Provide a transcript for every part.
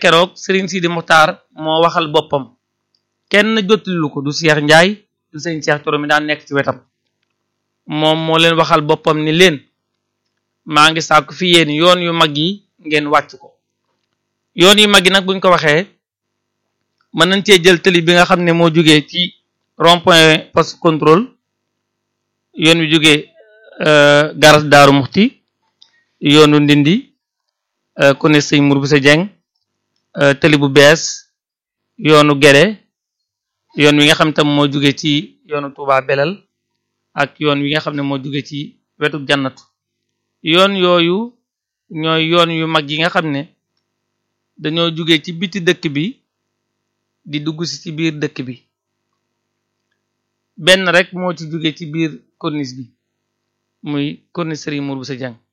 keroog Serigne Sidi Muxtaar moo waxal boppam kenn jottalilu ko du Cheikh Ndiaye du sëñ Cheikh Toro mi daan nekk ci wetam moom moo leen waxal boppam ni leen maa ngi sàkku fi yéen yoon yu mag yi ngeen wàcc ko yoon yu mag yi nag buñ ko waxee mën nañ cee jël tëli bi nga xam ne moo jógee ci rond-point poste contrôle yoon wi jógee garas Daaru Muxti yoonu Ndindi ku ne sëñ Mour bu sa jeng tëli bu bees yoonu Gere yoon wi nga xam tam moo jóge ci yoonu Touba Belal ak yoon wi nga xam ne moo jóge ci wetu jannatu yoon yooyu ñooy yoon yu mag yi nga xam ne dañoo jóge ci biti dëkk bi di dugg si ci biir dëkk bi benn rek moo ci jóge ci biir corniche bi muy corniche Serigne Mour bu sa jeng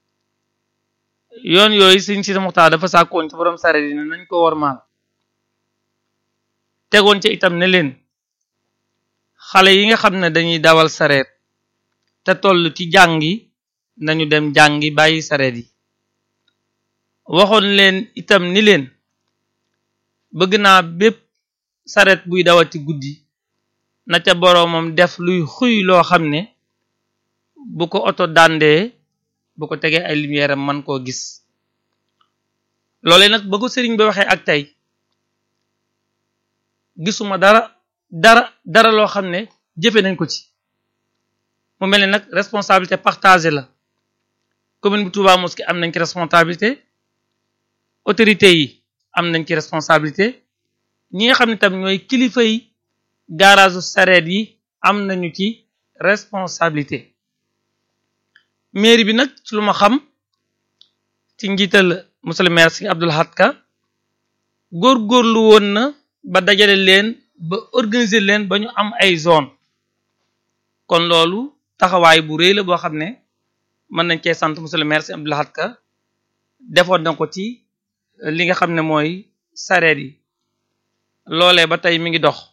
yoon yooyu Serigne Sidi Muxtaar dafa sàkkoon ci borom sareet yi ne nañ ko wormaal tegoon ca itam ne leen xale yi nga xam ne dañuy dawal sareet te toll ci jàngi nañu dem jàngi bàyyi sareet yi waxoon leen itam ni leen bëgg naa bépp sareet buy dawati guddi na ca boroomam def luy xuy loo xam ne bu ko oto dàndee bu ko tegee ay lumière am man koo gis loole nag ba ko sëriñ bi waxee ak tey gisuma dara dara dara loo xam ne jëfe nañ ko ci mu mel ne nag responsabilité partagée la commune bu Touba Mosquée am nañ ci responsabilité autorité yi am nañ ci responsabilité ñi nga xam ne tam ñooy kilifa yi garage sareet yi am nañu ci responsabilité mairie bi nag ci lu ma xam ci njiital monsieur le maire si Abdoul Ahad Ka góorgóorlu woon na ba dajale leen ba organiser leen ba ñu am ay zone kon loolu taxawaay bu rëy la boo xam ne mën nañ cee sant monsieur le maire si Abdoul Ahad Ka defoon na ko ci li nga xam ne mooy sareet yi loolee ba tey mi ngi dox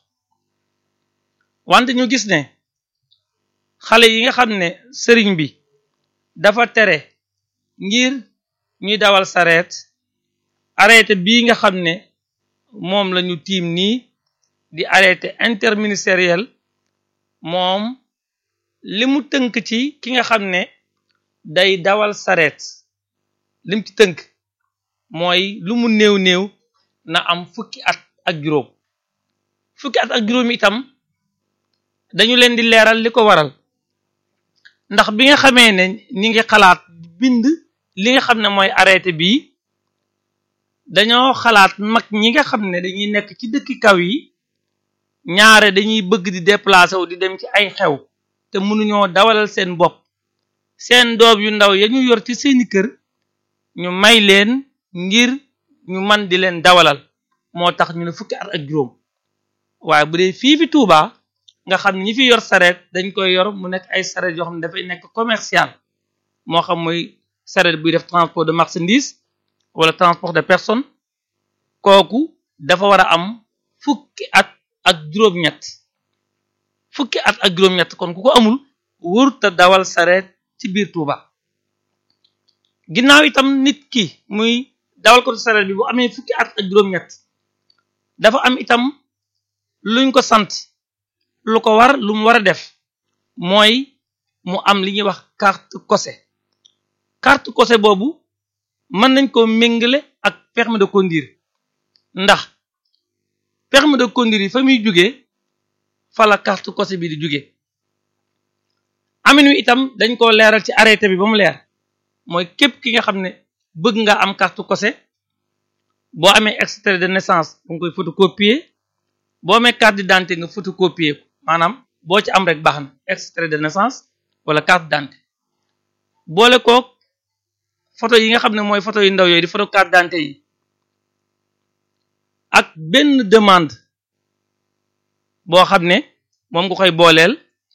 wante ñu gis ne xale yi nga xam ne sëriñ bi dafa tere ngir ñuy dawal sareet arrêté bii nga xam ne moom la ñu tiim nii di arrêté interministériel moom li mu tënk ci ki nga xam ne day dawal sareet lim ci tënk mooy lu mu néew néew na am fukki at ak juróom fukki at ak juróom itam dañu leen di leeral li ko waral ndax bi nga xamee ne ñi ngi xalaat bind li nga xam ne mooy arrêté bii dañoo xalaat mag ñi nga xam ne dañuy nekk ci dëkki kaw yi ñaare dañuy bëgg di déplacer wu di dem ci ay xew te mënuñoo dawalal seen bopp seen doom yu ndaw ya ñu yor ci seeni kër ñu may leen ngir ñu man di leen dawalal moo tax ñu ne fukki at ak juróom waaye bu dee fii fi Touba nga xam ne ñi fi yor sareet dañ koy yor mu nekk ay sareet yoo xam ne dafay nekk commercial moo xam muy sareet buy def transport de marchandise wala transport de personne kooku dafa war a am fukki at ak juróom-ñett fukki at ak juróom-ñett kon ku ko amul wërta dawal sareet ci biir Touba ginnaaw itam nit ki muy dawal ko sareet bi bu amee fukki at ak juróom-ñett dafa am itam luñ ko sant lu ko war lu mu war a def mooy mu am li ñuy wax carte cosé carte cosé boobu mën nañ ko méngale ak permis de conduire ndax permis de conduire yi fa muy jógee fa la carte cosé bi di jógee amin wi itam dañ ko leeral ci arrêté bi ba mu leer mooy képp ki nga xam ne bëgg nga am carte cosé boo amee extrait de naissance da nga koy photocopier boo amee carte d'identité nga photocopier ko maanaam boo ci am rek baax na extrait de naissance wala carte d'identité boole kook photo yi nga xam ne mooy photo yu ndaw yooyu di photo carte d'identité yi ak benn demande boo xam ne moom nga koy booleel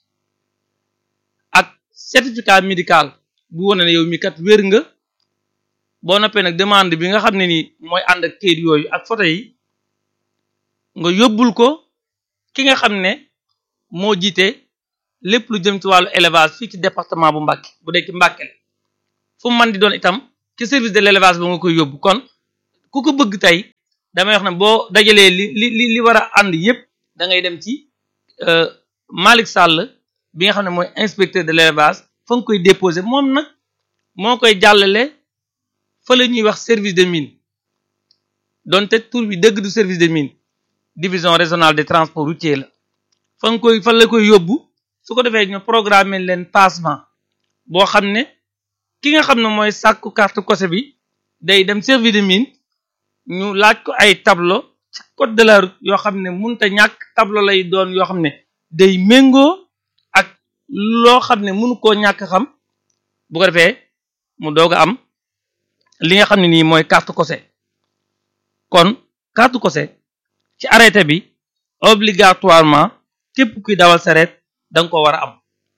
ak certificat médical bu wone ne yow mi kat wér nga boo noppee nag demande bi nga xam ne nii mooy ànd ak kayit yooyu ak photo yi nga yóbbul ko ki nga xam ne moo jiite lépp lu jëm ci wàllu élevage fii ci département bu Mbacké bu dee ci Mbacké la fu mu mën di doon itam ci service de l'élevage ba nga koy yóbbu kon ku ko bëgg tey damay wax ne boo dajalee li li li li war a ànd yépp da ngay dem ci Malick Sall bi nga xam ne mooy inspecteur de l'élevage fa nga koy déposer moom nag moo koy jàllale fa la ñuy wax service de mine donte tur bi dëgg du service de mine division régionale des transports routiers la fa nga koy fa la koy yóbbu su ko defee ñu programmer leen passement boo xam ne ki nga xam ne mooy sàkku carte cose bi day dem service de mine ñu laaj ko ay tableau ci code de la route yoo xam ne munta ñàkk tableau lay doon yoo xam ne day méngoo ak loo xam ne mënu koo ñàkk xam bu ko defee mu doog a am li nga xam ne nii mooy carte cose kon carte cose ci arrêté bi obligatoirement képp kuy dawal sareet da nga ko war a am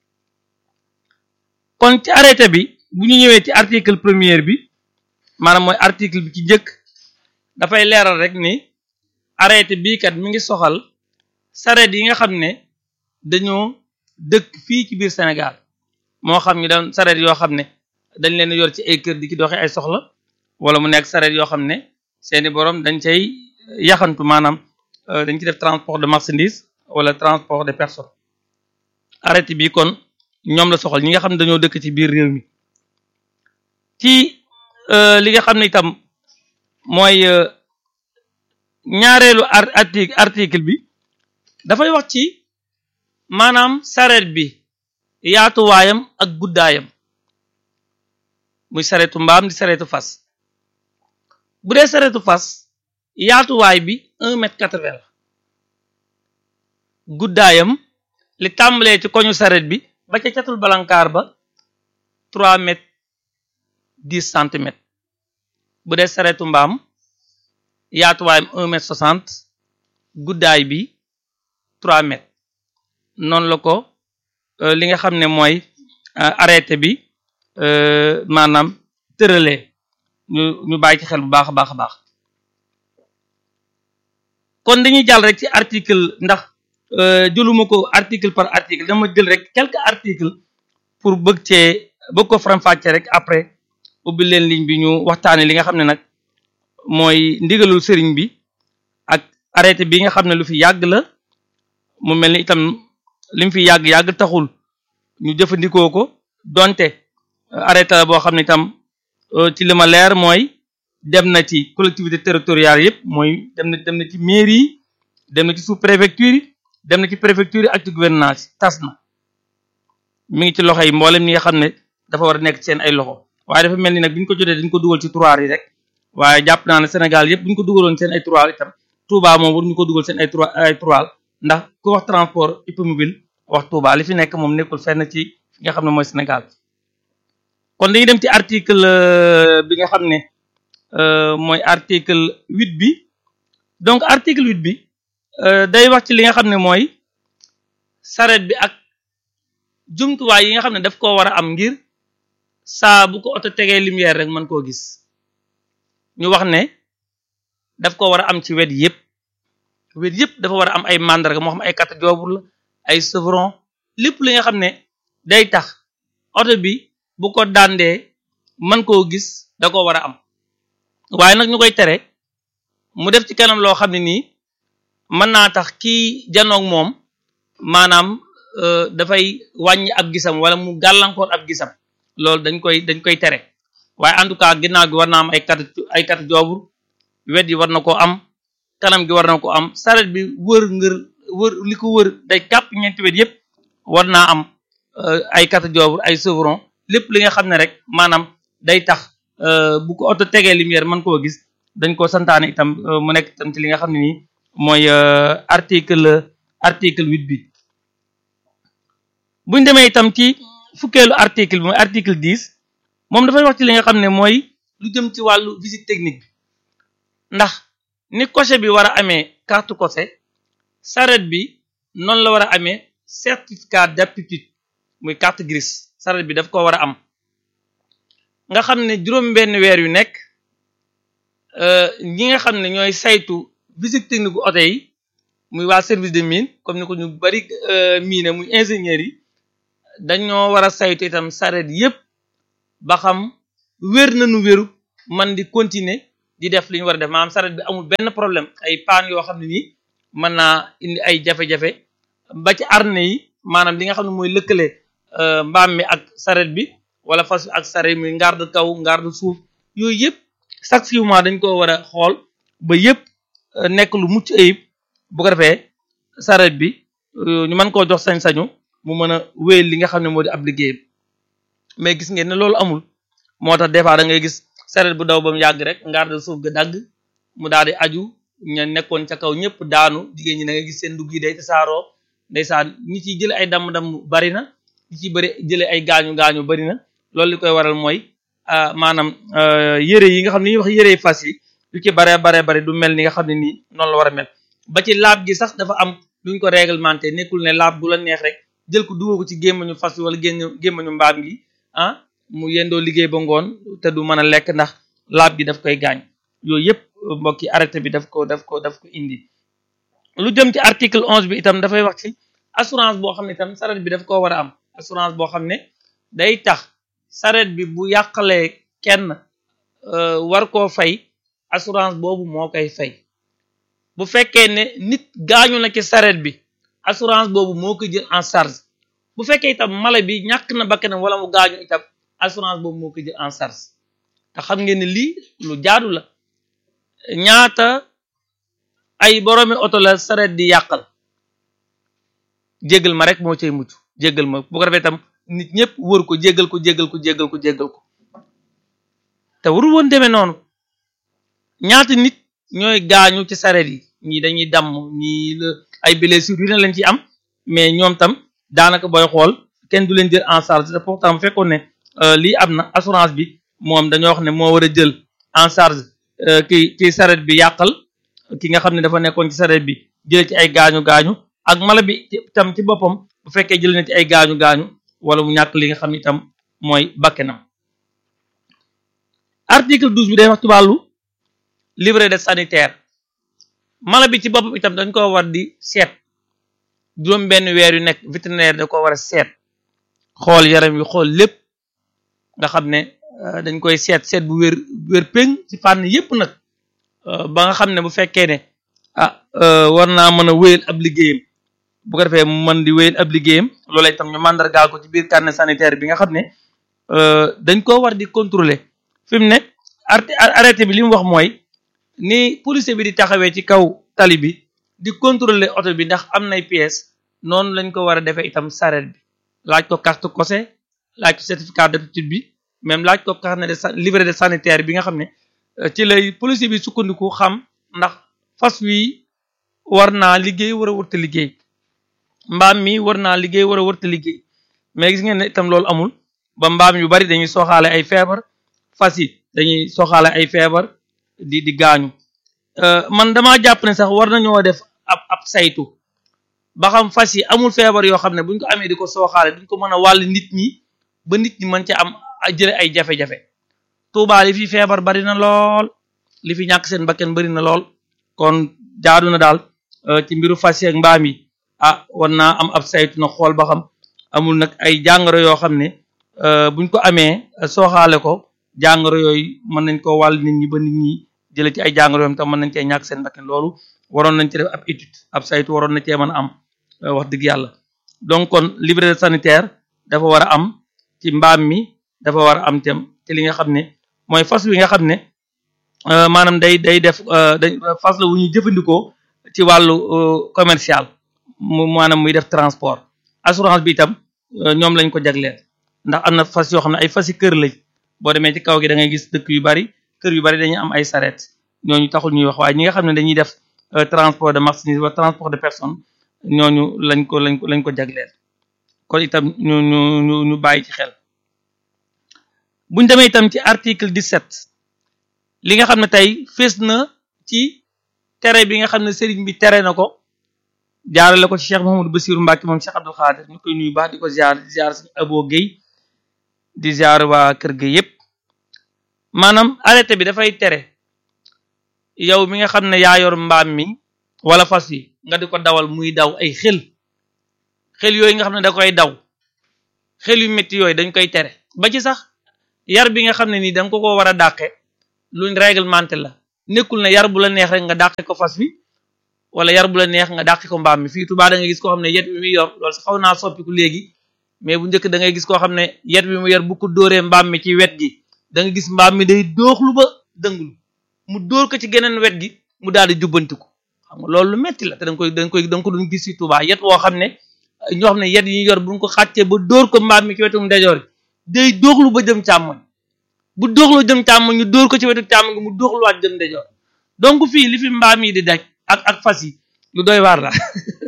kon ci arrêté bi bu ñu ñëwee ci article premier bi maanaam mooy article bi ci njëkk dafay leeral rek ni arrêté bii kat mi ngi soxal sareet yi nga xam ne dañoo dëkk fii ci biir Sénégal moo xam ñu doon sareet yoo xam ne dañ leen yor ci ay kër di ci doxee ay soxla wala mu nekk sareet yoo xam ne seeni borom dañ cay yaxantu maanaam dañ ci def transport de marchandise wala transport de personnes arrêté bi kon ñoom la soxal ñi nga xam ne dañoo dëkk ci biir réew mi ci li nga xam ne itam mooy ñaareelu article article bi dafay wax ci maanaam sareet bi yaatuwaayam ak guddaayam muy sareetu mbaam di sareetu fas bu dee sareetu fas yaatuwaay bi un mètre quatre-vingts la guddaayam li tàmbalee ci koñu sareet bi ba ca catul balankaar ba trois mètres dix centimètres bu dee sareetu mbaam yaatuwaayam un mètre soixante guddaay bi trois mètres noonu la ko li nga xam ne mooy arrêté bi maanaam tëralee ñu ñu bàyyi ci xel bu baax a baax a baax kon dañuy jàll rek ci article ndax jëluma ko article par article dama jël rek quelques articles pour bëgg cee bëgg ko faram-fàcce rek après ubbi leen ligne bi ñu waxtaane li nga xam ne nag mooy ndigalul sëriñ bi ak arrêté bi nga xam ne lu fi yàgg la mu mel ni itam li mu fi yàgg-yàgg taxul ñu jëfandikoo ko donte arrêté la boo xam ne itam ci li ma leer mooy dem na ci collectivité territoriale yëpp mooy dem na dem na ci mairie yi dem na ci sous préfecture yi dem na ci préfecture yi ak ci gouvernance tas na mi ngi ci loxo yi mboolem ñi nga xam ne dafa war a nekk seen ay loxo waaye dafa mel ni nag bi ñu ko jotee dañ ko dugal ci tiroir yi rek waaye jàpp naa ne Sénégal yëpp bu ñu ko dugaloon seen ay tiroir itam Touba moom war ñu ko dugal seen ay tiroir ay tiroir ndax ku wax transport hippomobile wax Touba li fi nekk moom nekkul fenn ci fi nga xam ne mooy Sénégal kon dañuy dem ci article bi nga xam ne mooy article huit bi donc article huit bi day wax ci li nga xam ne mooy saret bi ak jumtuwaay yi nga xam ne daf koo war a am ngir saa bu ko oto tegee lumière rek mën koo gis ñu wax ne daf ko war a am ci wet yëpp wet yëpp dafa war a am ay mandarga moo xam ay carte joobur la ay chevron lépp li nga xam ne day tax oto bi bu ko dandee mën koo gis da ko war a am waaye nag ñu koy tere mu def ci kanam loo xam ne nii mën naa tax kii janoog moom maanaam dafay wàññi ab gisam wala mu gàllankoor ab gisam loolu dañ koy dañ koy tere waaye en tout cas ginnaaw gi war na am ay kat ay kat joobur wet yi war na ko am kanam gi war na ko am saret bi wër ngër wër li ko wër day kàpp ñeenti wet yépp war naa am ay kat joobur ay chevron lépp li nga xam ne rek maanaam day tax bu ko oto tegee lumière mën koo gis dañ ko santaane itam mu nekk itam ci li nga xam ne nii mooy article article huit bi buñ demee itam ci fukkeelu article bi mooy article dix moom dafay wax ci li nga xam ne mooy lu jëm ci wàllu visite technique bi ndax ni cocher bi war a amee carte cocher saret bi noonu la war a amee certificat d'aptitude muy carte grise saret bi daf ko war a am nga xam ne juróom benn weer yu nekk ñi nga xam ne ñooy saytu visite technique bu oto yi muy waa service de mine comme ni ko ñu bari mine muy ingénieurs yi dañoo war a saytu itam saret yépp ba xam wér nañu wéru man di continuer di def li ñu war a def maanaam saret bi amul benn problème ay paan yoo xam ne nii mën naa indi ay jafe-jafe ba ci arne yi maanaam li nga xam ne mooy lëkkale mbaam mi ak saret bi wala fas ak saret mi ngarde kaw ngarde suuf yooyu yëpp chaque six mois dañ ko war a xool ba yëpp nekk lu mucc ayib bu ko defee saret bi ñu mën koo jox sañ-sañu mu mën a wéyal li nga xam ne moo di ab liggéeyam mais gis ngeen ne loolu amul moo tax des fois da ngay gis saret bu daw ba mu yàgg rek ngarde suuf ga dagg mu daal di aju ña nekkoon ca kaw ñëpp daanu jigéen ñi da ngay gis seen dugg yi day tasaaroo ndeysaan ñi ciy jële ay damm-damm bari na ñi ciy bëri jële ay gaañu-gaañu bari na loolu li koy waral mooy maanaam yére yi nga xam ne ñuy wax yére fas yi yu ci bare bare bari du mel ni nga xam ne nii noonu la war a mel ba ci laab gi sax dafa am luñ ko réglementé nekkul ne laab bu la neex rek jël ko dugal ko ci gémmañu fas yi wala génn gémmañu mbaam gi ah mu yendoo liggéey ba ngoon te du mën a lekk ndax laab gi daf koy gaañ yooyu yëpp mbokki arrêté bi daf ko daf ko daf ko indi lu jëm ci article onze bi itam dafay wax ci assurance boo xam ne itam saret bi daf koo war a am assurance boo xam ne day tax saret bi bu yàqalee kenn war koo fay assurance boobu moo koy fay bu fekkee ne nit gaañu na ci saret bi assurance boobu moo koy jël en charge bu fekkee itam mala bi ñàkk na bakkanam wala mu gaañu itam assurance boobu moo koy jël en charge te xam ngeen ne lii lu jaadu la ñaata ay boroomi oto la saret di yàqal jéggal ma rek moo cay mucc jéggal ma bu ko defee itam nit ñëpp wër ko jéggal ko jéggal ko jéggal ko jéggal ko te warul woon demee noonu ñaata nit ñooy gaañu ci saret yi ñii dañuy damm ñii la ay blessures yu ne lañ ci am mais ñoom tam daanaka booy xool kenn du leen jël en charge te pourtant bu fekkoon ne lii am na assurance bi moom dañoo wax ne moo war a jël en charge ki ki saret bi yàqal ki nga xam ne dafa nekkoon ci saret bi jële ci ay gaañu gaañu ak mala bi tam ci boppam bu fekkee jël na ci ay gaañu gaañu wala mu ñàkk li nga xam ne itam mooy bakkenam article douze bi day wax ci wàllu livret de sanitaire mala bi ci boppam itam dañ ko war di seet juróom benn weer yu nekk vétérinaire da ko war a seet xool yaram wi xool lépp nga xam ne dañ koy seet seet bu wér wér péng ci fànn yépp nag ba nga xam ne bu fekkee ne ah war naa mën a wéyal ab liggéeyam bu ko defee mu mën di wéyal ab liggéeyam loola itam ñu màndargaal ko ci biir carnet sanitaire bi nga xam ne dañ koo war di contrôler fi mu ne arrêté bi li mu wax mooy ni police bi di taxawee ci kaw tali bi di contrôler oto bi ndax am nay pièces noonu lañ ko war a defee itam saret bi laaj ko carte cosé laaj ko certificat d'aptitude bi même laaj ko carnet de livret de sanitaire bi nga xam ne ci lay police bi sukkandiku xam ndax fas wi war naa liggéey war a wërta liggéey mbaam mi war naa liggéey war a wërta liggéey mais gis ngeen ne itam loolu amul ba mbaam yu bari dañuy soxaale ay feebar fas yi dañuy soxaale ay feebar di di gaañu man damaa jàpp ne sax war nañoo def ab ab saytu ba xam fas yi amul feebar yoo xam ne buñ ko amee di ko sooxaale duñ ko mën a wàll nit ñi ba nit ñi mën ca am jële ay jafe-jafe Tuubaa li fi feebar bari na lool li fi ñàkk seen bakken bari na lool kon jaadu na daal ci mbiru fas yi ak mbaam yi ah war naa am ab saytu na xool ba xam amul nag ay jàngoro yoo xam ne buñ ko amee sooxaale ko jàngoro yooyu mën nañ ko wàll nit ñi ba nit ñi jële ci ay jàngoro yooyu tam mën nañ cee ñàkk seen bakken loolu waroon nañ ci def ab étude ab saytu waroon na cee mën a am wax dëgg yàlla donc kon livret sanitaire dafa war a am ci mbaam mi dafa war a am tam ci li nga xam ne mooy fas wi nga xam ne maanaam day day def day fas la wu ñuy jëfandikoo ci wàllu commercial mu maanaam muy def transport assurance bi itam ñoom lañ ko jagleel ndax am na fas yoo xam ne ay fasi kër lañ boo demee ci kaw gi da ngay gis dëkk yu bari kër yu bari dañuy am ay saret ñooñu taxul ñuy wax waaye ñi nga xam ne dañuy def transport de marchandise wala transport de personnes ñooñu lañ ko lañ ko lañ ko jagleel kon itam ñu ñu ñu ñu bàyyi ci xel buñ demee itam ci article 17 li nga xam ne tey fees na ci tere bi nga xam ne sëriñ bi tere na ko jaarale ko ci Cheikh Mouhamadou Bassirou Mbacke moom Cheikh Abdoul Khadir ñu koy nuyu baax di ko ziar di ziar suñu Abo Guèye di ziar waa kër ga yépp maanaam arrêté bi dafay tere yow mi nga xam ne yaa yor mbaam mi wala fas yi nga di ko dawal muy daw ay xel xel yooyu nga xam ne da koy daw xel yu métti yooyu dañ koy tere ba ci sax yar bi nga xam ne nii da nga ko ko war a dàqe luñ réglementé la nekkul ne yar bu la neex rek nga dàqe ko fas wi wala yar bu la neex nga dàqe ko mbaam mi fii Tuubaa da ngay gis koo xam ne yet bi muy yor loolu sax xaw naa soppiku léegi mais bu njëkk da ngay gis koo xam ne yet bi mu yor bu ko dóoree mbaam mi ci wet gi da nga gis mbaam mi day dooxlu ba dënglu mu dóor ko ci geneen wet gi mu daal di jubbantiku xam nga loolu lu metti la te da nga koy da nga koy da nga ko doon gis ci Tuubaa yet woo xam ne ñoo xam ne yet yi ñu yor buñ ko xàccee ba dóor ko mbaam mi ci wetu ndejoor day dooxlu ba jëm càmmoñ bu dóoxloo jëm càmmoñ ñu dóor ko ci wetu càmmoñ gi mu dóoxluwaat jëm ndejoor donc fii li fi mbaam yi di daj ak ak fas yi lu doy waar la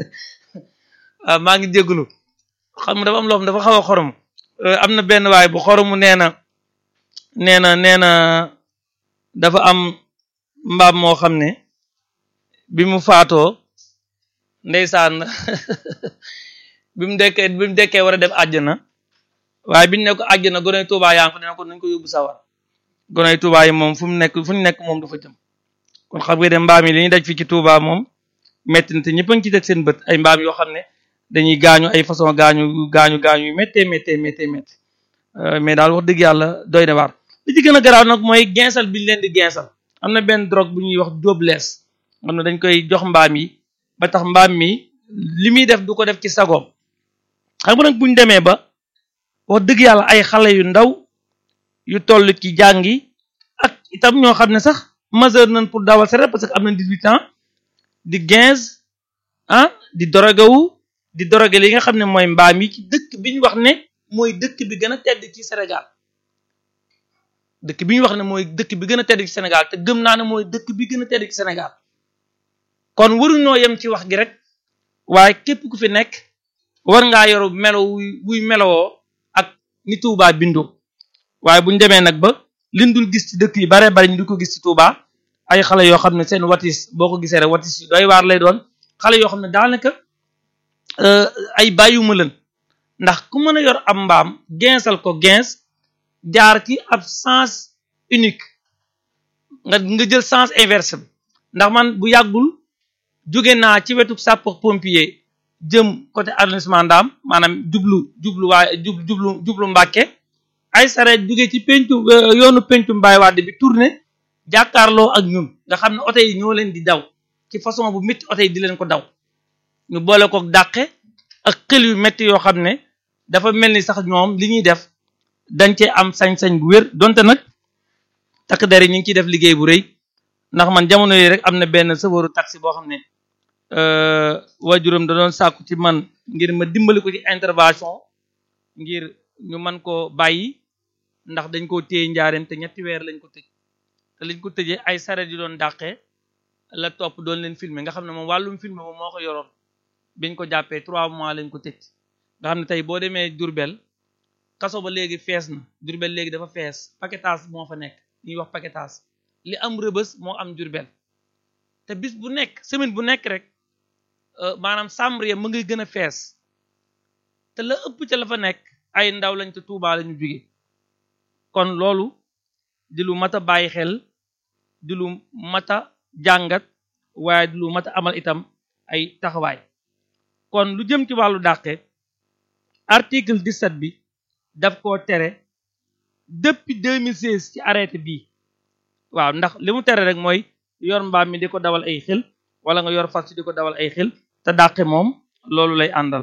waaw maa ngi jégalu xam nga dafa am loo xam dafa xaw a xorom am na benn waay bu xoromu nee na nee na nee na dafa am mbaam moo xam ne bi mu faatoo ndeysaan bi mu dekkee bi mu dekkee war a dem àjjana waaye biñu ne ko àjjana goney Tuubaa yaa ngi fa dina ko nañ ko yóbbu sawar goney Tuubaa yi moom fu mu nekk fu ñu nekk moom dafa jëm kon xam nga de mbaam yi li ñuy daj fii ci Tuubaa moom metti na te ñëpp a ngi ci teg seen bët ay mbaam yoo xam ne dañuy gaañu ay façon gaañu gaañu gaañu yu méttee méttee méttee méttee mais daal wax dëgg yàlla doy na waar li ci gën a garaaw nag mooy gensal bi ñu leen di gensal am na benn drogue bu ñuy wax jóoblees xam ne dañ koy jox mbaam yi ba tax mbaam mi li muy def du ko def ci sagoom xam nga nag buñ demee ba wax dëgg yàlla ay xale yu ndaw yu toll ci jàngi ak itam ñoo xam ne sax majeur nañ pour dawal saret parce que am na dix-huit ans di quinze ah di dorogewu di doroge li nga xam ne mooy mbaam yi ci dëkk bi ñu wax ne mooy dëkk bi gën a tedd ci Sénégal dëkk bi ñu wax ne mooy dëkk bi gën a tedd ci Sénégal te gëm naa ne mooy dëkk bi gën a tedd ci Sénégal kon waruñoo yem ci wax gi rek waaye képp ku fi nekk war ngaa yoru melo wuy wuy melowoo ak ni Touba bindoo waaye buñ demee nag ba liñ dul gis ci dëkk yi bare bari ñu di ko gis ci Touba ay xale yoo xam ne seen watis boo ko gisee rek watis yu doy waar lay doon xale yoo xam ne daanaka ay bàyyuma leen ndax ku mën a yor am mbaam gensal ko gens jaar ci ab sens unique nga nga jël sens inverse bi ndax man bu yàggul jóge naa ci wetu sapeur pompier jëm côté arrondissement Ndam maanaam jublu jublu waaye jub jublu jublu Mbàkke ay sareet jóge ci pencu yoonu pencu mbaay wàdd bi tourné jàkkaarloo ak ñun nga xam ne oto yi ñoo leen di daw ci façon bu métti oto yi di leen ko daw ñu boole ko dàqe ak xel yu métti yoo xam ne dafa mel ni sax ñoom li ñuy def dañ cee am sañ-sañ bu wér donte nag takk der yi ñu ngi ciy def liggéey bu rëy ndax man jamono yi rek am na benn sëfooru taxi boo xam ne waajuram da doon sàkku ci man ngir ma dimbali ko ci intervention ngir ñu mën koo bàyyi ndax dañ koo téye njaareem te ñetti weer lañ ko tëj te lañ ko tëjee ay saret yu doon dàqee la topp doon leen filmer nga xam ne moom wàllum filmer moom moo ko yoroon biñ ko jàppee trois mois lañ ko tëj nga xam ne tey boo demee Diourbel kaso ba léegi fees na Diourbel léegi dafa fees paquetage moo fa nekk ñuy wax paquetage li am rëbës moo am Diourbel te bis bu nekk semaine bu nekk rek maanaam chambre mu ngi gën a fees te la ëpp ca la fa nekk ay ndaw lañ te Tuubaa lañu jóge kon loolu di lu mat a bàyyi xel di lu mat a jàngat waaye di lu mat a amal itam ay taxawaay kon lu jëm ci wàllu dàqe article 17 bi daf koo tere depuis 2016 ci arrêté bii waaw ndax li mu tere rek mooy yor mbaam mi di ko dawal ay xel wala nga yor fas di ko dawal ay xel te dàqe moom loolu lay àndal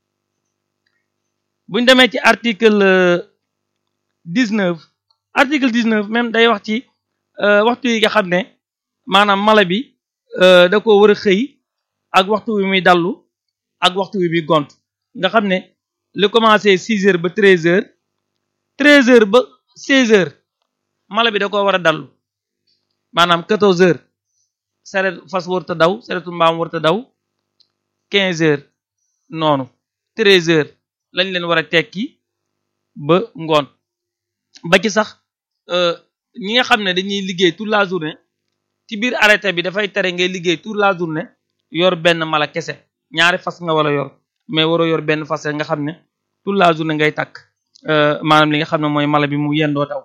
buñ demee ci article 19 article 19 même day wax ci waxtu yi nga xam ne maanaam mala bi da ko war a xëy ak waxtu wi muy dallu ak waxtu wi muy gont nga xam ne li commencé 6 heures ba 13 heures 13 heures ba 16 heures mala bi da ko war a dallu maanaam 14 heures saret fas warta daw saretu mbaam warta daw 15 heures noonu 13 heures lañ leen war a tekki ba ngoon ba ci sax ñi nga xam ne dañuy liggéey toute la journée ci biir arrêté bi dafay tere ngay liggéey toute la journée yor benn mala kese ñaari fas nga wala yor mais waroo yor benn fas nga xam ne toute la journée ngay takk maanaam li nga xam ne mooy mala bi mu yendoo daw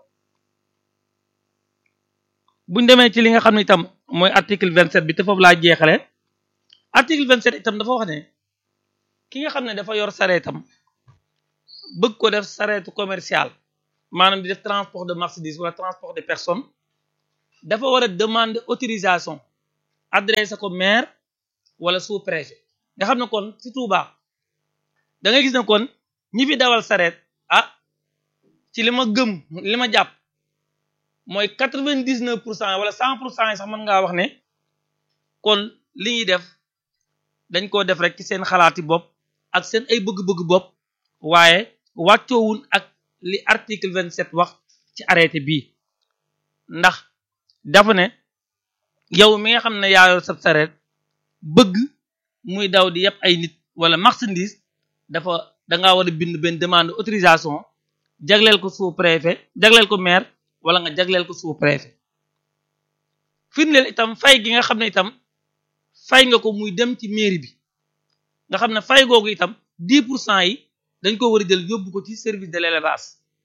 buñ demee ci li nga xam ne itam mooy article 27 bi te foofu laa jeexale article 27 itam dafa wax ne ki nga xam ne dafa yor sareetam bëgg ko def sareetu commercial maanaam di def transport de marchandise wala transport de personnes dafa war a demander autorisation adressé ko maire wala sous préfet nga xam ne kon ci Touba da ngay gis ne kon ñi fi dawal sareet ah ci li ma gëm li ma jàpp mooy quatre-vingt-dix-neuf pour cent wala cent pour cent yi sax mën ngaa wax ne kon li ñuy def dañ koo def rek ci seen xalaati bopp ak seen ay bëgg-bëgg bopp waaye wàccoowun ak li article vingt-sept wax ci arrêté bii ndax dafa ne yow mi nga xam ne yaa yor sab sareet bëgg muy daw di yëpp ay nit wala marchandise dafa dangaa war a bind benn demande autorisation jagleel ko sous préfet jagleel ko maire wala nga jagleel ko sous préfet firndeel itam fay gi nga xam ne itam fay nga ko muy dem ci mairie bi nga xam ne fay googu itam dix pour cent yi dañ ko war a jël yóbbu ko ci service de l'élevage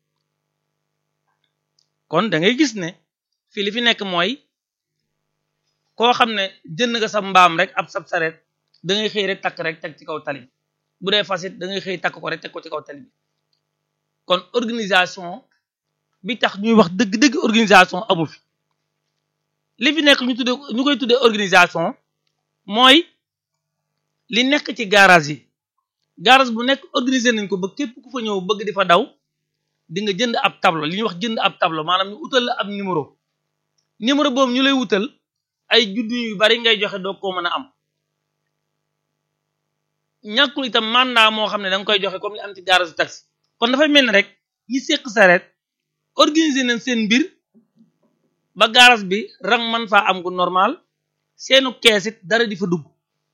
kon da ngay gis ne fii li fi nekk mooy koo xam ne jënd nga sa mbaam rek ab sab sareet da ngay xëy rek takk rek teg ci kaw tali bi bu dee fasit da ngay xëy takk ko rek teg ko ci kaw tali bi kon organisation bi tax ñuy wax dëgg-dëgg organisation amu fi li fi nekk ñu tudde ñu koy tuddee organisation mooy li nekk ci garage yi garage bu nekk organisé nañ ko ba képp ku fa ñëw bëgg di fa daw di nga jënd ab tableau li ñuy wax jënd ab tableau maanaam ñu utal la ab numéro numéro boobu ñu lay wutal ay juddu yu bari ngay joxe doo ko mën a am ñàkkul itam mandat moo xam ne da nga koy joxe comme li am ci garage taxi kon dafay mel ni rek ñi seq sareet organiser nañ seen mbir ba garage bi rang man faa am gu normal seenu kees it dara di fa dugg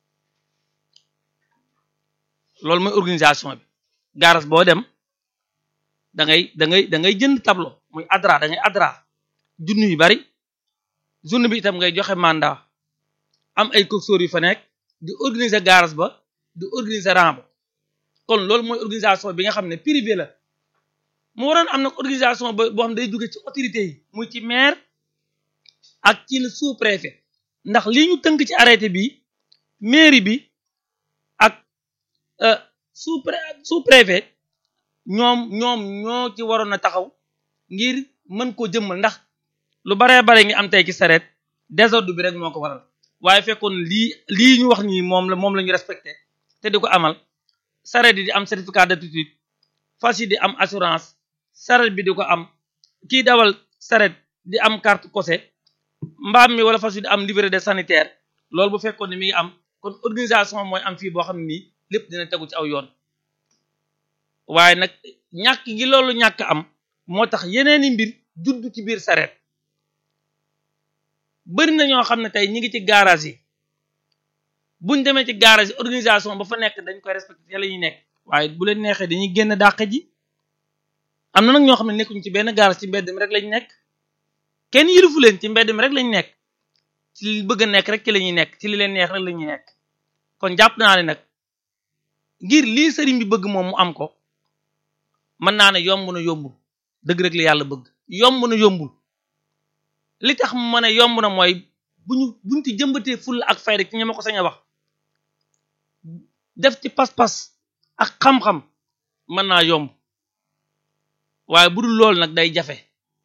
loolu mooy organisation bi garage boo dem da ngay da ngay da ngay jënd tableau muy adra da ngay adra junni yu bari journée bi itam ngay joxe mandat am ay coxeur yu fa nekk di organiser garage ba di organiser rang ba kon loolu mooy organisation bi nga xam ne privé la mu waroon am nag organisation ba boo xam day jóge ci autorité yi muy ci maire ak ci le sous préfet ndax lii ñu tënk ci arrêté bi mairie bi ak sous sous préfet ñoom ñoom ñoo ci waroon a taxaw ngir mën koo jëmmal ndax lu baree bare ngi am tey ci sareet désordre bi rek moo ko waral waaye fekkoon lii lii ñu wax nii moom la moom la ñu respecté te di ko amal sareet yi di am certificat d'aptitude fas yi di am assurance sareet bi di ko am kii dawal sareet di am carte cosé mbaam mi wala fas yi di am livret de sanitaire loolu bu fekkoon ne mi ngi am kon organisation mooy am fii boo xam ne nii lépp dina tegu ci aw yoon waaye nag ñàkk gi loolu ñàkk am moo tax yeneeni mbir judd ci biir sareet bëri na ñoo xam ne tey ñi ngi ci garage yi buñ demee ci garage yi organisation ba fa nekk dañ koy respecté la ñuy nekk waaye bu leen neexee dañuy génn dàq ji am na nag ñoo xam ne nekkuñ ci benn garage ci mbedd mi rek lañ nekk kenn yilifu leen ci mbedd mi rek lañ nekk ci li bëgg a nekk rek ci la ñuy nekk ci li leen neex rek la ñuy nekk kon jàpp naa ne nag ngir lii sëriñ bi bëgg moom mu am ko mën naa ne yomb na yombul dëgg rek li yàlla bëgg yomb na yombul li tax mu mën a yomb na mooy bu ñu buñ ci jëmbatee fulla ak fayda ci ña ma ko sañ a wax def ci pas-pas ak xam-xam mën naa yomb waaye bu dul loolu nag day jafe